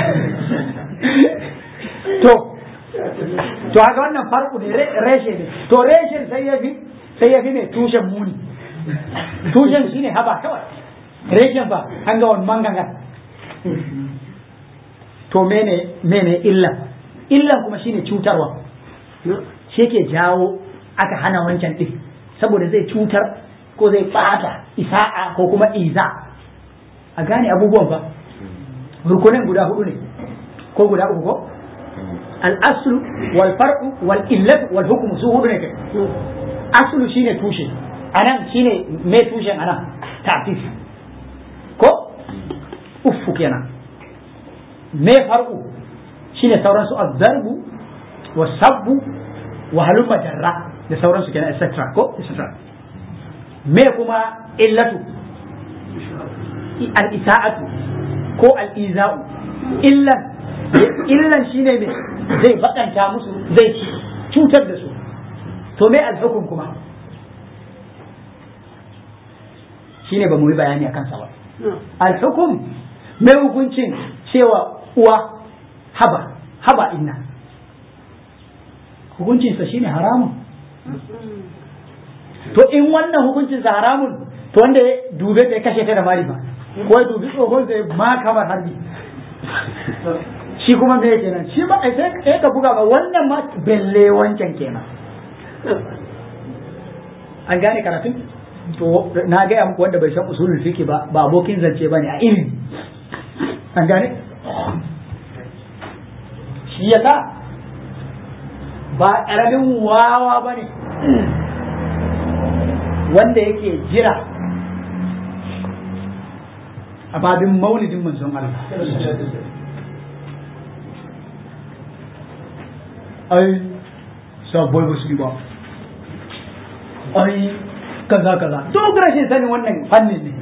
to to haka wannan farko ne reshe ne to reshen sai ya fi sai ya fi ne tushen muni tushen shine haba kawai reshen ba an ga wani manganga to mene mene illa illan kuma shine cutarwa shi ke jawo aka hana wancan din saboda zai cutar ko zai bata isa'a ko kuma iza a gane abubuwan ba rukunin guda hudu ne ko guda uku ko al-aslu wal far'u wal illatu wal hukmu su hudu ne kai aslu shine tushe anan shine me tushen anan ta'tif ko uffu kenan me far'u shine sauran su az-zarbu was-sabbu wa halumma jarra da sauran su kenan etc ko etc me kuma illatu al-isa'atu ko al-iza'u illan illan shine me zai bakanta musu zai cutar da su to me al-hukum kuma shine ba mu yi bayani akan sa ba al-hukum me hukuncin cewa uwa haba haba inna hukuncinsa shine haramun to in wannan hukuncinsa haramun to wanda ya dube ta ya kashe ta da mari ba ko ya dubi tsohon zai ma kamar harbi shi kuma me kenan shi ma sai ka buga ba wannan ma belle wancan kenan an gane karatun to na gaya muku wanda bai san usulul fiqh ba ba abokin zance bane a ilimi an gane shi yasa ba ƙaramin wawa ba ne wanda yake jira a babin maulidin manzon Allah ai sabuwar ba su ba ai kaza kaza duk rashin sanin wannan fannin ne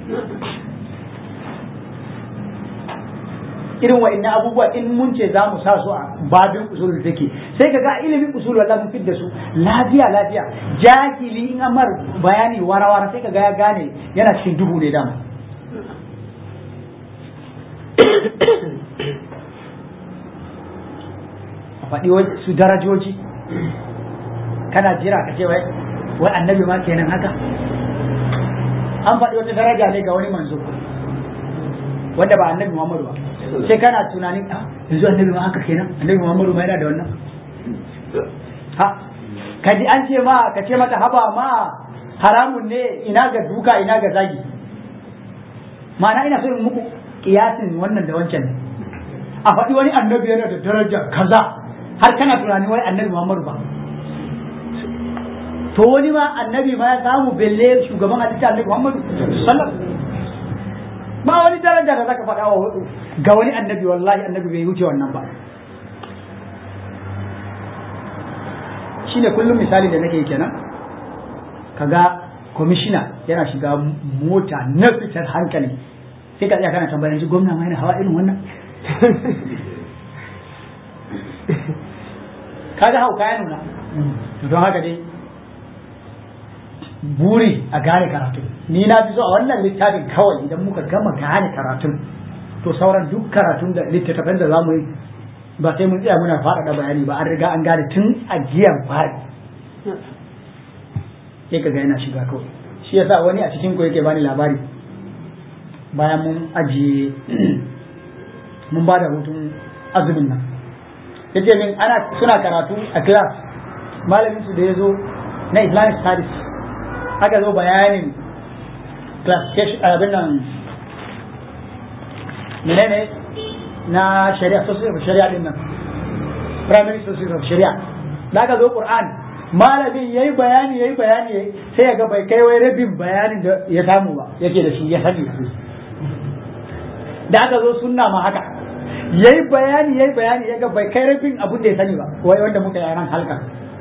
irin wa'annan abubuwa in mun ce za mu sa su a babin usulul take sai ka ga ilimin usul wallahi mun fidda su lafiya lafiya jahili in amar bayani warawara sai ka ga ya gane yana cikin duhu ne dama a faɗi su darajoji kana jira ka ce wai wai annabi ma kenan haka an faɗi wata daraja ne ga wani manzo wanda ba annabi Muhammadu ba sai kana tunanin a yanzu annabi ma haka kenan annabi Muhammadu ma yana da wannan ha ka ji an ce ma ka ce mata haba ma haramun ne ina ga duka ina ga zagi ma'ana ina so in muku kiyasin wannan da wancan ne a faɗi wani annabi yana da daraja kaza har kana tunanin wai annabi Muhammadu ba to wani ma annabi ma ya samu belle shugaban halitta annabi Muhammadu sallallahu ba wani daraja da zaka faɗa wa ga wani annabi wallahi annabi bai wuce wannan ba shine kullum misali da nake kenan kaga kwamishina yana shiga mota na fitar hankali sai ka tsaya kana tambayar shi gwamna ma yana hawa irin wannan kaga hauka ya nuna don haka dai buri a gane karatu ni na fi so a wannan littafin kawai idan muka gama gane karatun to sauran duk karatun da littattafan da zamu yi ba sai mun tsaya muna faɗaɗa bayani ba an riga an gane tun a jiyan fari sai ka ga yana shiga kawai shi yasa wani a cikin ku yake bani labari bayan mun ajiye mun ba da hutun azumin nan yace min ana suna karatu a class malamin su da ya zo na islamic studies aka zo bayanin classification abin nan menene na shari'a society of shari'a din nan primary society of shari'a da aka zo qur'an malamin yayi bayani yayi bayani sai ya ga bai kai wai rabin bayanin da ya samu ba yake da shi ya sani da aka zo sunna ma haka yayi bayani yayi bayani ya ga bai kai rabin abin da ya sani ba wai wanda muka yi ran halka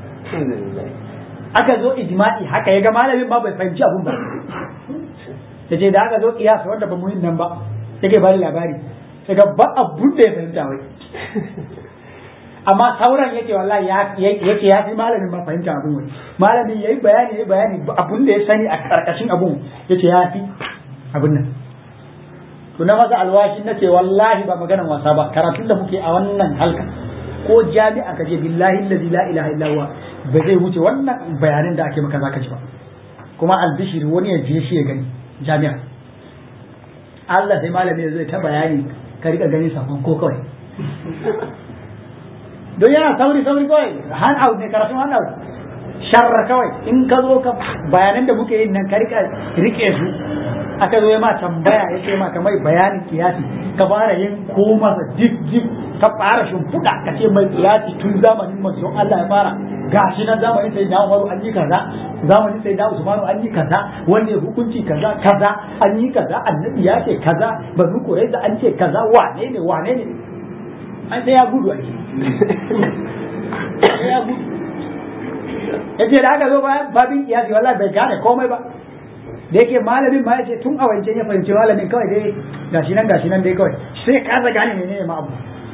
aka zo ijma'i haka ya ga malamin ba bai fahimci abun ba ya ce da aka zo kiyasa wanda ba muhim nan ba yake bani labari sai ga ba abun da ya fahimta wai amma sauran yake wallahi yake ya fi malamin ma fahimta abun wai malamin yayi bayani yayi bayani abun da ya sani a karkashin abun yace ya fi abun nan to na masa alwashi na ce wallahi ba maganan wasa ba karatun da muke a wannan halka ko jami'a ka je billahi allazi la ilaha illa huwa ba zai wuce wannan bayanin da ake maka zaka ji ba kuma albishiri wani ya je shi ya gani jami'a Allah sai malami zai ta bayani ka rika gani sakon ko kawai don yana sauri sauri kawai hand out ne karatun hand out sharra kawai in ka zo ka bayanan da muke yin nan ka rika rike su aka zo ya ma tambaya ya ce ma ka mai bayanin kiyasi ka fara yin ko masa dip dip ka fara shimfiɗa ka ce mai kiyasi tun zamanin manzon Allah ya fara gashi nan zamanin sai da Umaru an yi kaza zamanin sai da Usmanu an yi kaza wanda ya hukunci kaza kaza an yi kaza annabi ya ce kaza banu Qurayza an ce kaza wane ne wane ne an sai ya gudu a ya gudu yace da aka zo bayan babin kiyasi wallahi bai gane komai ba da yake malamin ma yace tun a wancan ya fahimci malamin kawai dai gashi nan gashi nan dai kawai sai kasa gane menene ma abu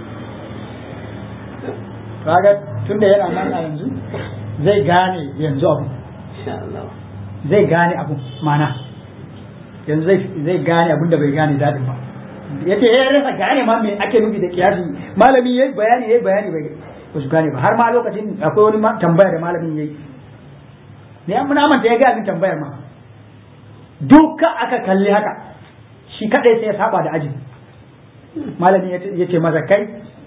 kaga tunda yana nan a yanzu zai gane yanzu abu zai gane abu mana yanzu zai gane abun da bai gane dadin ba yace ya rasa gane ma me ake nufi da kiyasi malami yayi bayani yayi bayani bai ba su gane ba har ma lokacin akwai wani tambaya da malamin yayi ne an muna manta ya ga min tambayar ma duka aka kalli haka shi kadai sai ya saba da aji malami ya ce masa kai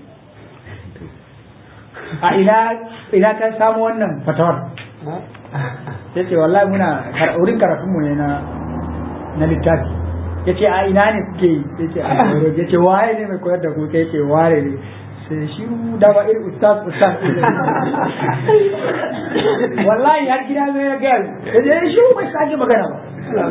a ina ina ka samu wannan fatawar ya ce wallahi muna wurin karatunmu ne na na littafi ya ce a ina ne kuke ya ce a ya ce waye ne mai koyar da ku ya ce ware ne sai shi da ba irin ustaz ustaz wallahi har gida zai ya gaya ya ce shi bai sake magana ba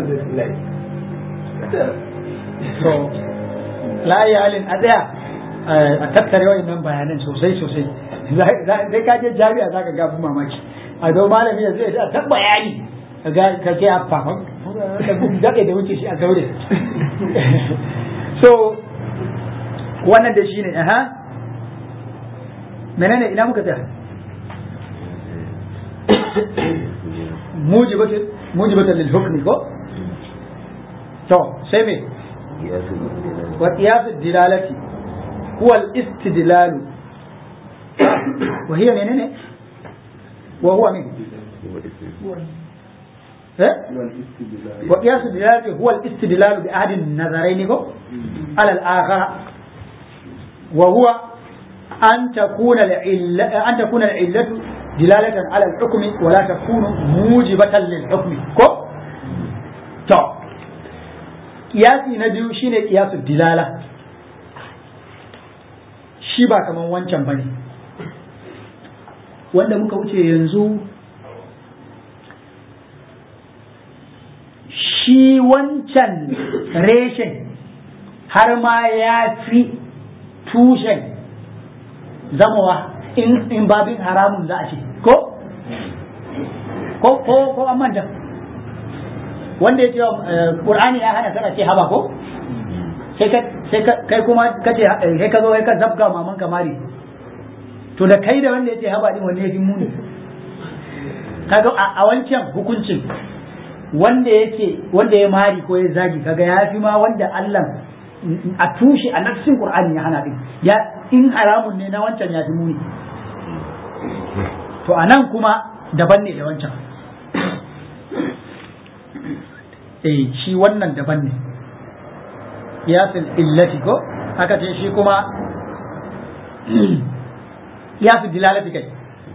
to la halin a tsaya a tattare wa'annan bayanan sosai sosai zai ka je jami'a za ka gafi mamaki a don malami yanzu ya ta bayani ga ka ke a fafan daɗe da wuce shi a zaure so wannan da shi ne aha menene ina muka tsaya mujibatul mujibatul lil hukmi ko to sai me wa qiyas dilalati huwa al istidlal wa hiya menene wa huwa min وقياس الدلالة هو الاستدلال بأحد النظرين على الآخر وهو أن تكون العلة أن تكون العلة دلالة على الحكم ولا تكون موجبة للحكم كو تو قياسي نبيو شيني قياس الدلالة shi ba kaman wancan bane wanda muka wuce yanzu shi wancan reshen har ma ya fi tushen zamawa in babin haramun za a ce ko ko ko ko an manta wanda ya ce qur'ani ya hana sana ce haba ko sai ka sai kai kuma kace sai ka zo kai ka zabga maman kamari to da kai da wanda ya ce haba din wanne ya fi muni kaga a wancan hukuncin wanda yake wanda ya mari ko ya zagi kaga ya fi ma wanda Allah a tushe a nafsin Qur'ani ya hana din ya in haramun ne na wancan ya fi muni to anan kuma daban ne da wancan eh shi wannan daban ne yasil illati ko aka ce shi kuma yasil dilalati kai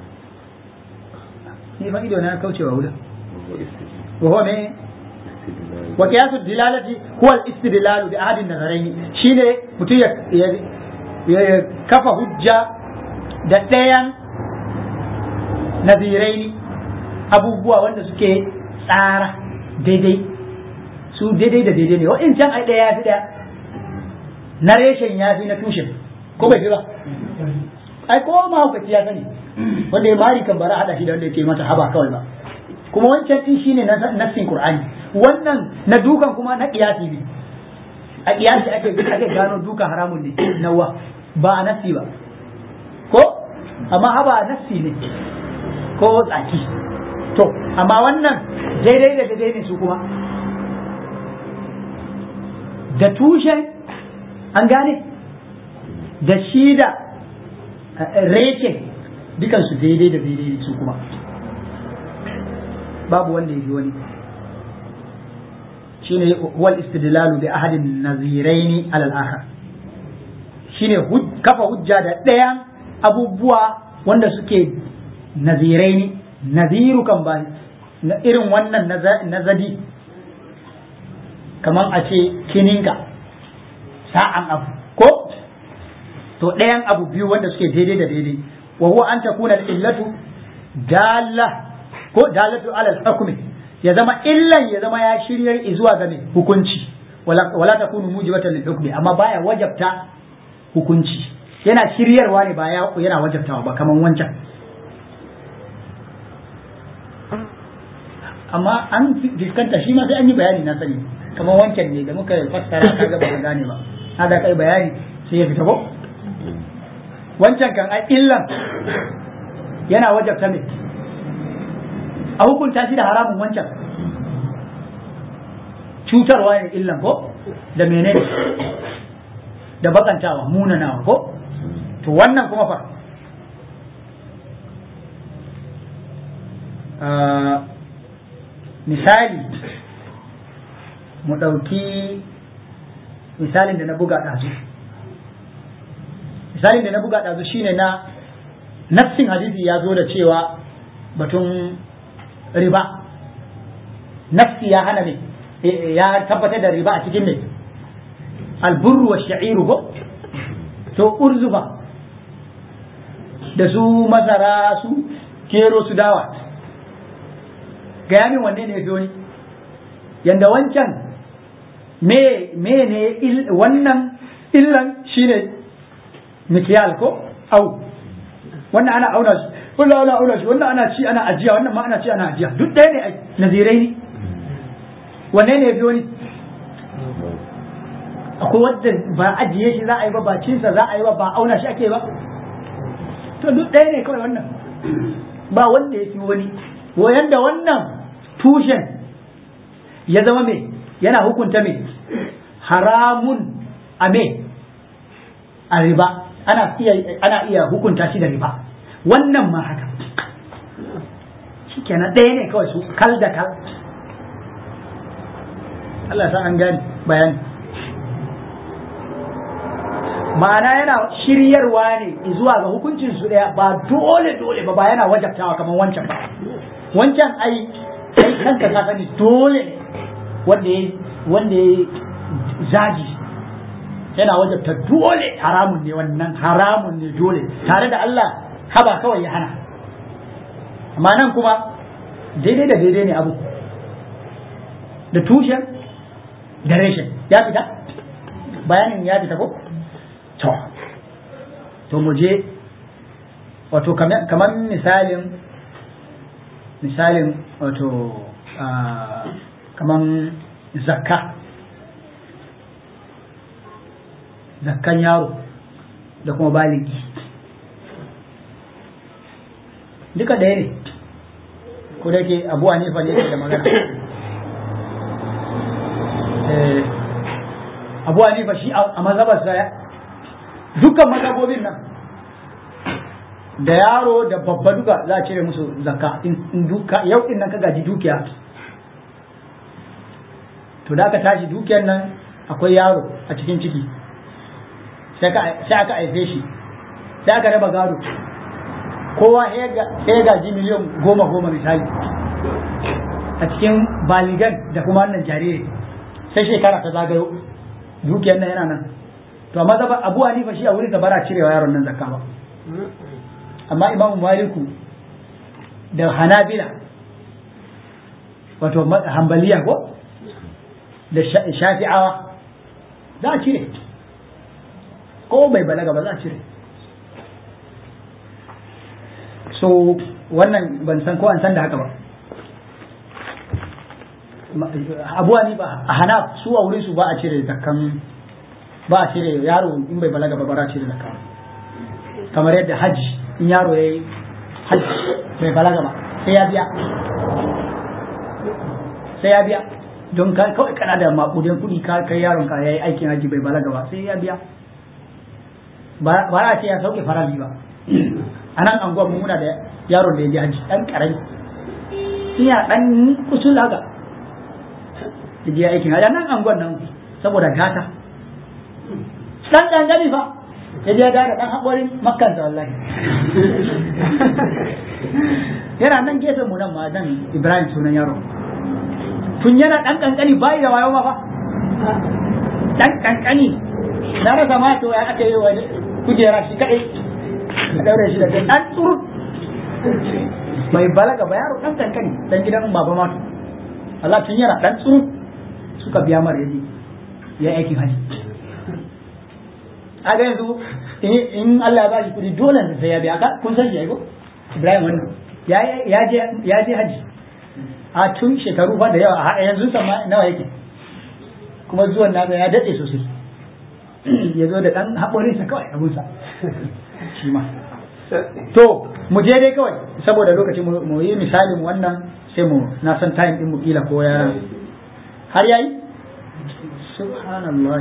ni fa ido na kaucewa wurin وهو من وقياس الدلالة هو الاستدلال بأحد النظرين شيء متي كفى حجة da ɗayan nazirai abubuwa wanda suke tsara daidai su daidai da daidai ne wa'incan ai ɗaya ya fi ɗaya na reshen ya fi na tushen ko bai fi ba ai ko ma hukaci ya sani wanda ya mari kan bara hada shi da wanda yake mata haba kawai ba kuma wancan din shine nassin qur'ani wannan na dukan kuma na kiyasi ne a kiyasi ake ake gano duka haramun ne nawa ba a nassi ba ko amma haba nassi ne ko tsaki to amma wannan daidai da daidai ne su kuma da tushen an gane da shi da reke dukansu daidai da daidai su kuma babu wanda ya fi wani shine wal istidlalu bi ahadin naziraini alal akhar shine kafa hujja da ɗayan abubuwa wanda suke naziraini naziru kan ba na irin wannan nazadi kamar a ce kininka sa'an abu ko to ɗayan abu biyu wanda suke daidai da daidai wa huwa an takuna illatu dalla ko dalatu ala hukmi ya zama illan ya zama ya shiryar zuwa ga mai hukunci wala wala takunu mujibatan lil hukmi amma baya wajabta hukunci yana shiryarwa ne ba yana wajabtawa ba kaman wancan amma an fiskanta shi ma sai an yi bayani na sani kamar wancan ne da muka fassara kaga ba gane ba hada kai bayani sai ya fita ko wancan kan ai illan yana wajabta me a hukunta shi da haramun wancan cutarwa ne illan ko da menene da bakantawa munanawa ko to wannan kuma fa misali mu ɗauki misalin da na buga ɗazu misalin da na buga ɗazu shine na nassin hadisi ya zo da cewa batun riba nafsi ya hana ne ya tabbatar da riba a cikin ne alburru wa sha'iru ko to urzufa da su masara su kero su dawa gaya min wanne ne fi wani yanda wancan me me ne wannan illan shine mikiyal ko au wannan ana auna shi wannan ana auna shi wannan ana ci ana ajiya wannan ma ana ci ana ajiya duk ɗaya ne nazirai ne wanne ne fi wani akwai wadda ba ajiye shi za a yi ba ba cinsa za a yi ba ba auna shi ake ba to duk ɗaya ne kawai wannan ba wanda ya fi wani wayan da wannan tushen ya zama me yana hukunta me haramun a me a riba ana iya ana iya hukunta shi da riba wannan ma haka shikenan ɗaya ne kawai su kal da kal Allah san an gani bayani ma'ana yana shiryarwa ne zuwa ga hukuncin su ɗaya ba dole dole ba ba yana wajabtawa kamar wancan ba wancan ai kai kanka ka sani dole ne wanda ya wanda ya zaji yana wajabta dole haramun ne wannan haramun ne dole tare da Allah haba kawai ya hana amma nan kuma daidai da daidai ne abu da tushen da reshen ya fita bayanin ya fita ko to to mu je wato kamar misalin misalin wato kamar zakka zakkan yaro da kuma baligi duka ɗaya ne ko da ke abu hanifa ne da magana abu hanifa shi a mazhabarsa dukkan mazhabobin nan da yaro da babba duka za a cire musu zakka in duka yau din nan ka gaji dukiya to da aka tashi dukiyar nan akwai yaro a cikin ciki sai aka aife shi sai aka raba gado kowa ya gaji miliyan goma goma misali a cikin baligan da kuma wannan jariri sai shekara ta zagayo dukiyar nan yana nan to amma zaba abu hanifa shi a wurin da bara cirewa yaron nan zakka ba amma imamu maliku da hanabila wato hambaliya ko da shafi'awa za a cire ko bai balaga ba za a cire so wannan ban san ko an san da haka ba abuwa ni ba a hana su a wurin su ba a cire zakkan ba a cire yaro in bai balaga ba ba a cire zakka kamar yadda hajji in yaro ya yi hajji bai balaga ba sai ya biya sai ya biya don kawai kana da makudin kuɗi ka kai yaron ka yayi aikin hajji bai balaga ba sai ya biya ba a ce ya sauke farali ba a nan anguwan muna da yaron da ya je hajji dan karami iya dan kusul haka ya je aikin hajji nan anguwan nan saboda gata dan dangane fa ya je gada dan haƙorin makkan da wallahi yana nan gefen mu nan ma nan ibrahim sunan yaron tun yana ɗan ƙanƙani bayi da wayo ma fa ɗan ƙanƙani na rasa ma to ya ake yi wa kujera shi kaɗai ka ɗaure shi da ɗan tsuru bai balaga ba yaro ɗan ƙanƙani ɗan gidan baba ma to Allah tun yana ɗan tsuru suka biya mara yaji ya aikin haji a ga yanzu in Allah ya bashi kuɗi dole sai ya biya ka kun san shi ya ko Ibrahim wannan ya je haji a tun shekaru ba da yawa a yanzu sama nawa yake kuma zuwan nasa ya daɗe sosai ya zo da ɗan haƙorinsa kawai abunsa shi ma to mu je dai kawai saboda lokaci mu yi misalin wannan sai mu na san time ɗin mu kila ko ya har yayi subhanallah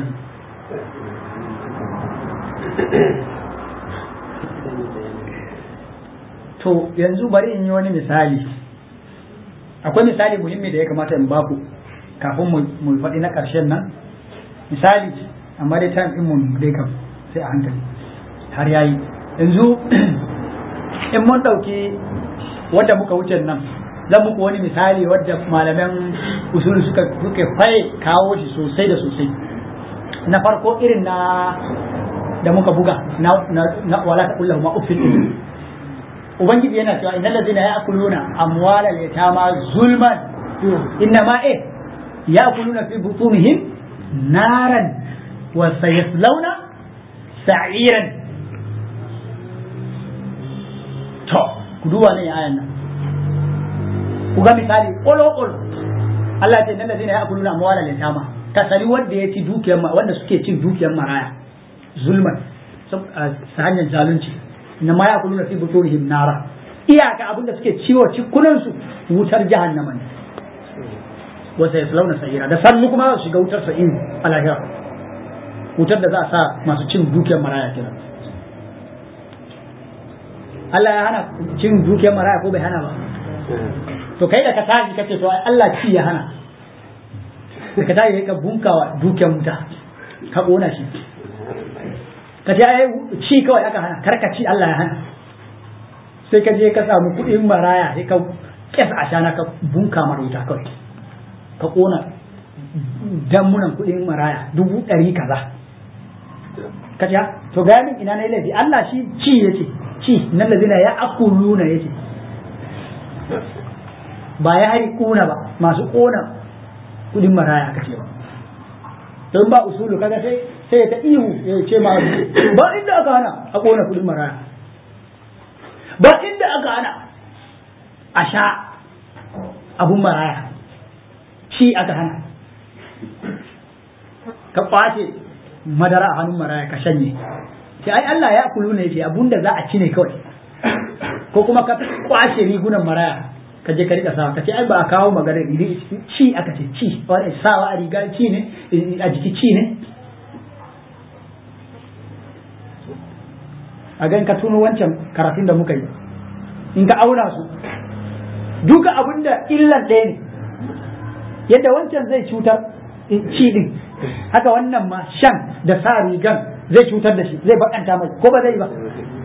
to yanzu bari in yi wani misali akwai misali muhimmi da ya kamata in baku kafin mu faɗi na ƙarshen nan misali amma dai time mun dai kam sai a hankali har yayi yanzu in mun ɗauki wadda muka wuce nan zan muku wani misali wadda malaman usulu suka suke faye kawo shi sosai da sosai na farko irin na da muka buga na, na, wala ta kullahu ma uffin ubangiji yana cewa innal ladina ya'kuluna amwalal yatama zulman innama eh ya'kuluna fi butunihim naran wa sayaslawna sa'iran to ku duba ne ayan nan ku ga misali ƙolo ƙolo Allah ce nan da zai ya'kuluna amwalal yatama ka sani wanda ya ci dukiyar wanda suke cin dukiyar maraya zulman ta hanyar zalunci na ma ya kuluna fi buturihim nara iyaka abinda suke ciwo cikunan su wutar jahannama ne wasa ya launa sa'ira da sannu kuma su shiga wutar sa'in a lahira wutar da za a sa masu cin dukiyar maraya kira Allah ya hana cin dukiyar maraya ko bai hana ba to kai da ka tashi kace to ai Allah ci ya hana da ka tashi ka bunkawa dukiyar muta ka kona shi ka ce ai ci kawai aka hana karka ci Allah ya hana sai ka je ka samu kuɗin maraya sai ka kesa a shana ka bunka maruta kawai ka kona damunan kuɗin maraya dubu ɗari kaza ka ce to ga min ina na laifi Allah shi ci yace ci nan lazina ya akuluna yace ba ya hari kuna ba masu kona kuɗin maraya aka ce ba don ba usulu kaga sai sai ta ihu ya ce ma ba inda aka hana a kona kudin maraya ba inda aka hana a sha abun maraya shi aka hana ka kwace madara a hannun maraya ka shanye sai ai Allah ya kulu ne ce abun da za a ci ne kawai ko kuma ka kwace rigunan maraya ka je ka rika sawa ka ce ai ba a kawo magana ci aka ce ci wani sawa a riga ci ne a jiki ci ne a gan ka tuno wancan karatun da muka yi in ka auna su duka abin da illan ɗaya ne yadda wancan zai cutar ci din haka wannan ma shan da sa rigan zai cutar da shi zai bakanta mai ko ba zai ba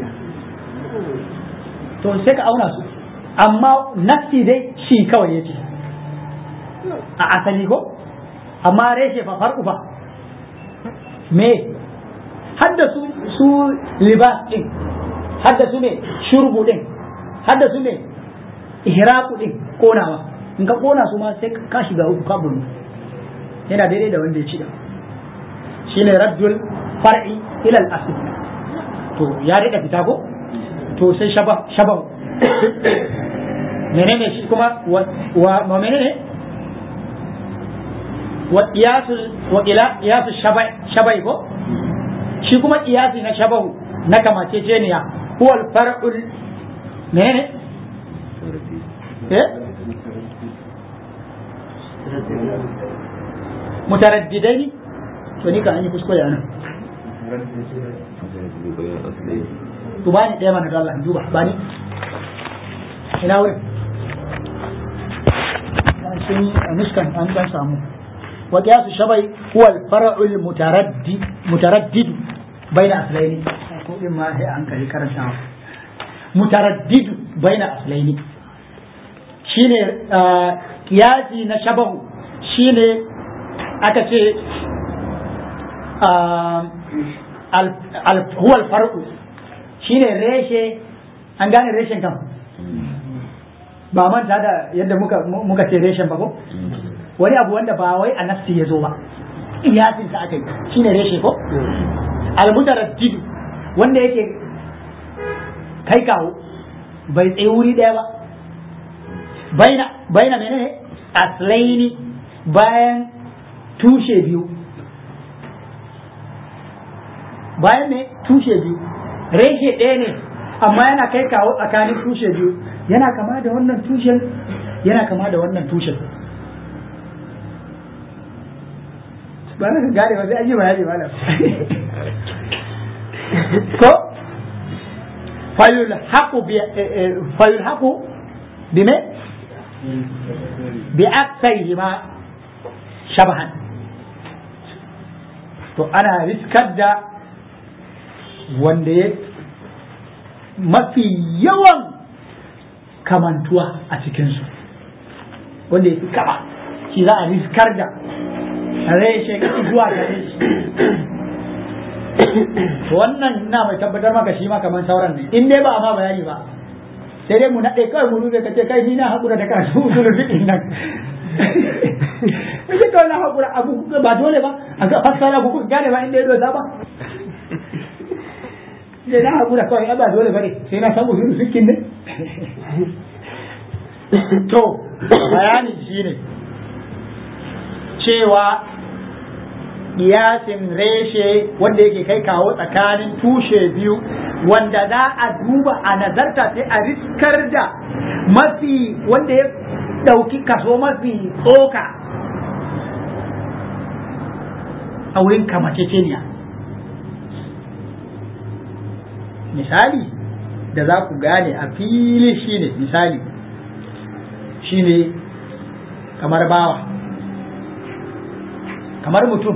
to sai ka auna su amma nafsi dai shi kawai yace a asali ko amma reshe fa farko fa me hadda su su libas din hadda su ne shurbu din hadda su ne ihraqu din konawa in ka kona su ma sai ka shiga uku ka bunu yana daidai da wanda ya ci da shine raddul far'i ila al-asl to ya rika fita ko to sai shaba shaba menene shi kuma wa menene wa qiyasul wa ila qiyasul shabai shabai ko shi kuma qiyasi na shabahu na kamaceceniya huwa al-far'ul menene eh mutaraddidaini to ni ka an yi kuskure anan to bani ɗaya mana da Allah duba bani ina wurin sun nuskan an dan samu wa qiyasu shabai huwa al-far'u al-mutaraddi mutaraddid baina aslaini ko din ma sai an kai karanta mutaraddid baina aslaini shine qiyasi na shabahu shine aka ce huwa al-far'u shine reshe an gane reshen kan ba manta da yadda muka muka ce reshen ba ko wani abu wanda ba wai a nafsi ya zo ba iyasin sa aka yi shine reshe ko almutaraddidu wanda yake kai kawo bai tsaye wuri daya ba baina baina menene aslaini bayan tushe biyu bayan ne tushe biyu reshe ɗaya ne amma yana kai kawo tsakanin tushe biyu yana kama da wannan tushen yana kama da wannan tushen ba na gane ba sai an yi bayani ba ko fayul haqu bi fayul haqu bi me bi aksaihi ma shabahan to ana riskar da wanda ya mafi yawan kamantuwa a cikinsu wanda ya fi kaba shi za a riskar da reshe zuwa gare shi wannan na mai tabbatar maka shi ma kamar sauran ne in dai ba a ma bayani ba sai dai mu naɗe kawai mu rube ka ce kai ni na haƙura da karatu usulun fiƙin nan Kace kawai na haƙura abu ba dole ba a ga fassara ku kuka gane ba inda ya dosa ba sai na haƙura kawai ba dole ba ne sai na samu usulun fiƙin ne to bayanin shi ne cewa kiyasin reshe wanda yake kai kawo tsakanin tushe biyu wanda za a duba a nazarta sai a riskar da mafi wanda ya ɗauki kaso mafi tsoka a wurin kamaceceniya misali da za ku gane a fili shine misali shine kamar bawa kamar mutum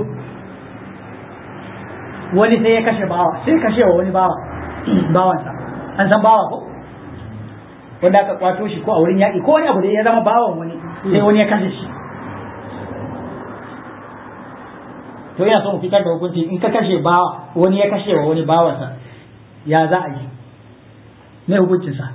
wani sai ya kashe bawa sai kashe wa wani bawa bawansa an san bawa ko wanda aka kwato shi ko a wurin yaƙi ko wani abu da ya zama bawan wani sai wani ya kashe shi to yana son fitar da hukunci in ka kashe bawa wani ya kashe wa wani bawansa ya za a yi mai hukuncinsa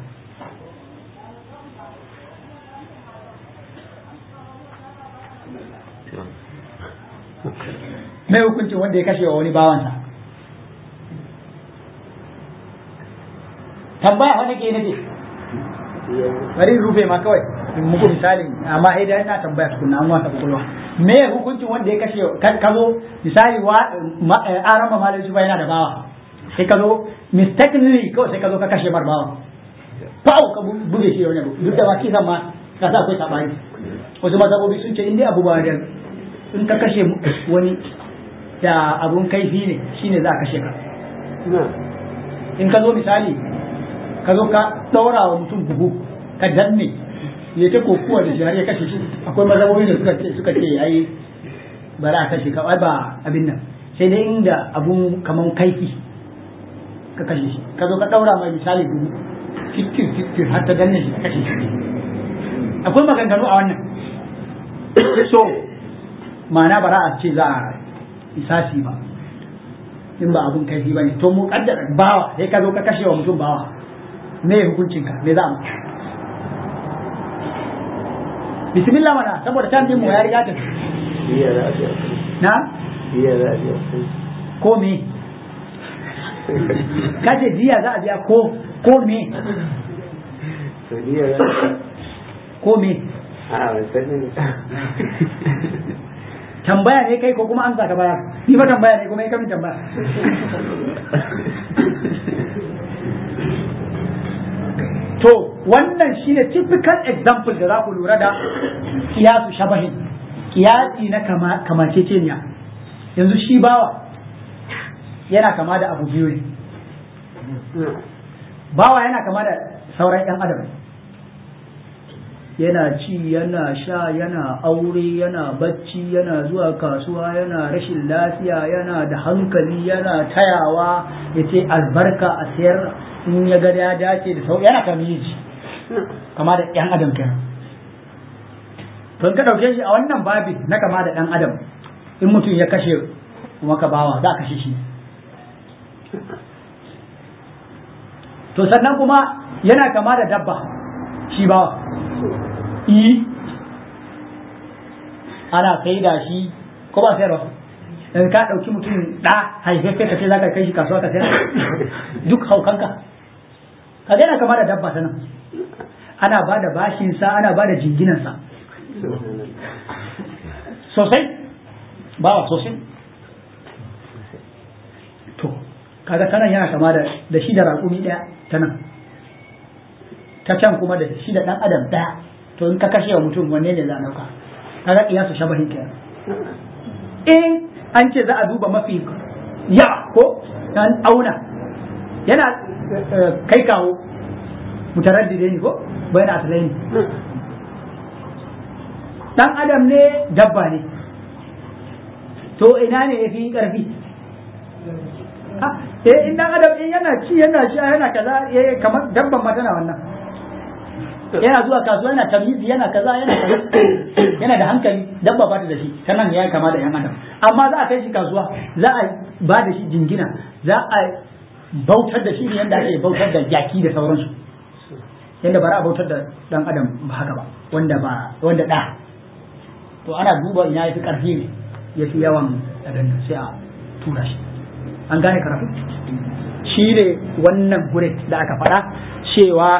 mai hukuncin wanda ya kashe wa wani bawansa tambaya wani ke nake bari rufe ma kawai in muku misali amma idan ina tambaya tukunna an wata kwakwalwa me hukuncin wanda ya kashe ka zo misali wa arama malai su yana da bawa sai ka zo mistakenly kawai sai ka zo ka kashe mar bawa fa'u ka buge shi wani abu duk da ba kisan ma ka sa akwai sabani wasu mazhabobi sun ce in dai abu ba da in ka kashe wani da abun kaifi ne shine za a kashe ka in ka zo misali ka zo ka ɗaura wa mutum buhu ka danne ya ta kokuwa da shi har ya kashe shi akwai mazhabobi da suka ce suka ce ai bari a kashe ka ba abin nan sai dai inda abun kaman kaifi ka kashe shi ka zo ka ɗaura mai misali buhu fitir fitir har ta danne shi ka kashe shi akwai maganganu a wannan so ma'ana bara a ce za a isasi ba in ba abun kaifi ba ne to mu kaddara bawa sai ka zo ka kashe wa mutum bawa me hukuncin ka me za mu bismillah mana saboda can din mu ya riga ta na ko me kace jiya za a biya ko ko me Saudiya ko me a wasannin tambaya ne kai ko kuma an saka baya ni ba tambaya ne kuma ya kamin tambaya to wannan shine typical example da za ku lura da kiyasu shabahin kiyasi na kama kamanceceniya yanzu shi bawa yana kama da abu biyu ne bawa yana kama da sauran 'yan adam yana ci yana sha yana aure yana bacci yana zuwa kasuwa yana rashin lafiya yana da hankali yana tayawa ya ce albarka a sayar in ya ga ya dace da sau yana kamiji kama da 'yan adam kenan to ka ɗauke shi a wannan babi na kama da ɗan adam in mutum ya kashe maka bawa za a kashe shi to sannan kuma yana kama da dabba shi bawa yi ana sai da shi ko ba sayarwa in ka ɗauki mutum ɗa haifaffe ka ce za ka kai shi kasuwa ka sayar duk haukanka ka yana kama da dabba ta nan ana ba da bashinsa ana ba da jinginansa sosai bawa sosai to kaga ta nan yana kama da da shi da raƙumi ɗaya ta nan ta can kuma da shi da ɗan adam ɗaya to in ka kashe wa mutum wanne ne za a ɗauka kaga kiyasu shabahin kenan in an ce za a duba mafi ya ko an auna yana kai kawo mutaraddide ne ko bayan asalai ne dan adam ne dabba ne to ina ne ya fi ƙarfi eh in dan adam in yana ci yana sha yana kaza eh kamar dabban ma tana wannan yana zuwa kasuwa yana tamizi yana kaza yana kaza yana da hankali dabba ba ta da shi ta nan ya kama da yan adam amma za a kai shi kasuwa za a ba da shi jingina za a bautar da shi ne yadda ake bautar da jaki da sauransu yadda ba a bautar da dan adam ba haka ba wanda ba wanda da to ana duba ina yafi karfi ne yafi yawan abin sai a tura shi an gane karatu shi ne wannan gure da aka faɗa cewa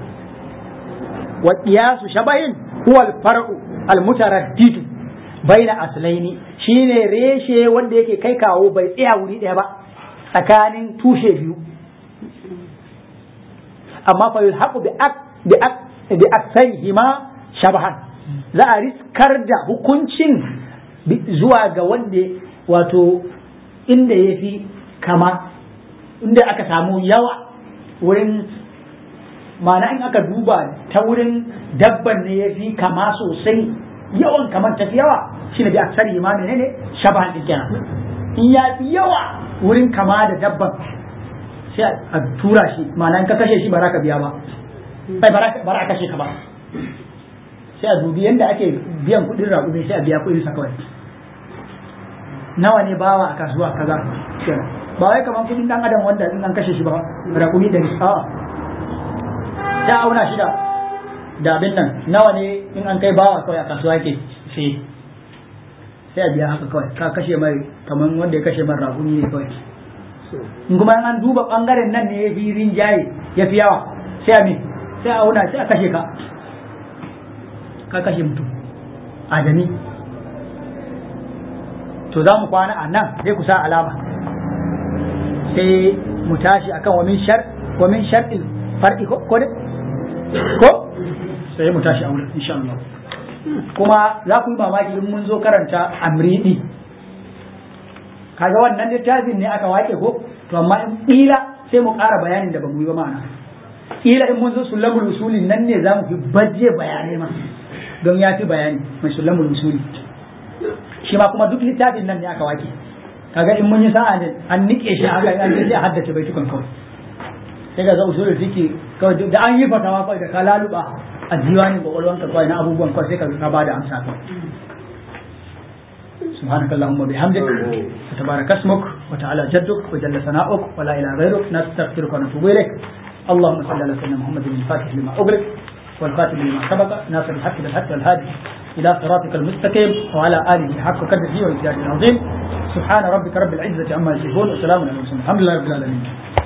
wa qiyasu shabahin huwa al-far'u al-mutaraddidu baina aslaini shine reshe wanda yake kai kawo bai tsaya wuri ɗaya ba tsakanin tushe biyu amma fa yulhaqu bi ak bi ak bi aksarihima shabahan za a riskar da hukuncin zuwa ga wanda wato inda yafi kama inda aka samu yawa wurin ma'ana in aka duba ta wurin dabban ne ya fi kama sosai yawan kamar tafi yawa shine bi aksari ma menene shabahan din kenan in ya fi yawa wurin kama da dabban sai a tura shi ma'ana in ka kashe shi ba za ka biya ba bai ba za kashe ka ba sai a dubi yadda ake biyan kuɗin raƙumi sai a biya kuɗin sa kawai nawa ne bawa a kasuwa kaza kenan ba wai kamar kuɗin dan adam wanda in an kashe shi ba raƙumi da a'a ta auna shi da da abin nan nawa ne in an kai bawa kawai a kasuwa ke sai sai a biya haka kawai ka kashe mai kamar wanda ya kashe mai raƙumi ne kawai in kuma an duba bangaren nan ne ya fi rinjaye ya fi yawa sai a me sai a auna sai a kashe ka ka kashe mutum adami to za mu kwana a nan sai ku sa alama sai mu tashi akan wamin shar wamin shar'il far'i ko ko ko sai mu tashi a wurin insha Allah kuma za ku yi mamaki in mun zo karanta amridi kaga wannan littafin ne aka wake ko to amma in kila sai mu ƙara bayanin da ba mu yi ba ma'ana kila in mun zo sulamul usuli nan ne za mu fi baje bayanai ma don ya fi bayani mai sulamul usuli shi ma kuma duk littafin nan ne aka wake kaga in mun yi sa'a ne an nike shi aka an je a haddace baitukan kawai sai ga usulul fiqi kawai da an yi fatawa kawai da ka laluba a diwanin kwakwalwanka kawai na abubuwan kawai sai ka ka bada amsa kawai سبحانك اللهم وبحمدك وتبارك اسمك وتعالى جدك وجل ثناؤك ولا اله غيرك نستغفرك ونتوب اليك اللهم صل على سيدنا محمد الفاتح لما اغلق والخاتم لما سبق ناصر الحق بالحق والهادي الى صراطك المستقيم وعلى اله حق قدره وامتياز العظيم subhana rabbika rabbil izzati amma yasifun wa salamun alal mursalin alhamdulillahi rabbil alamin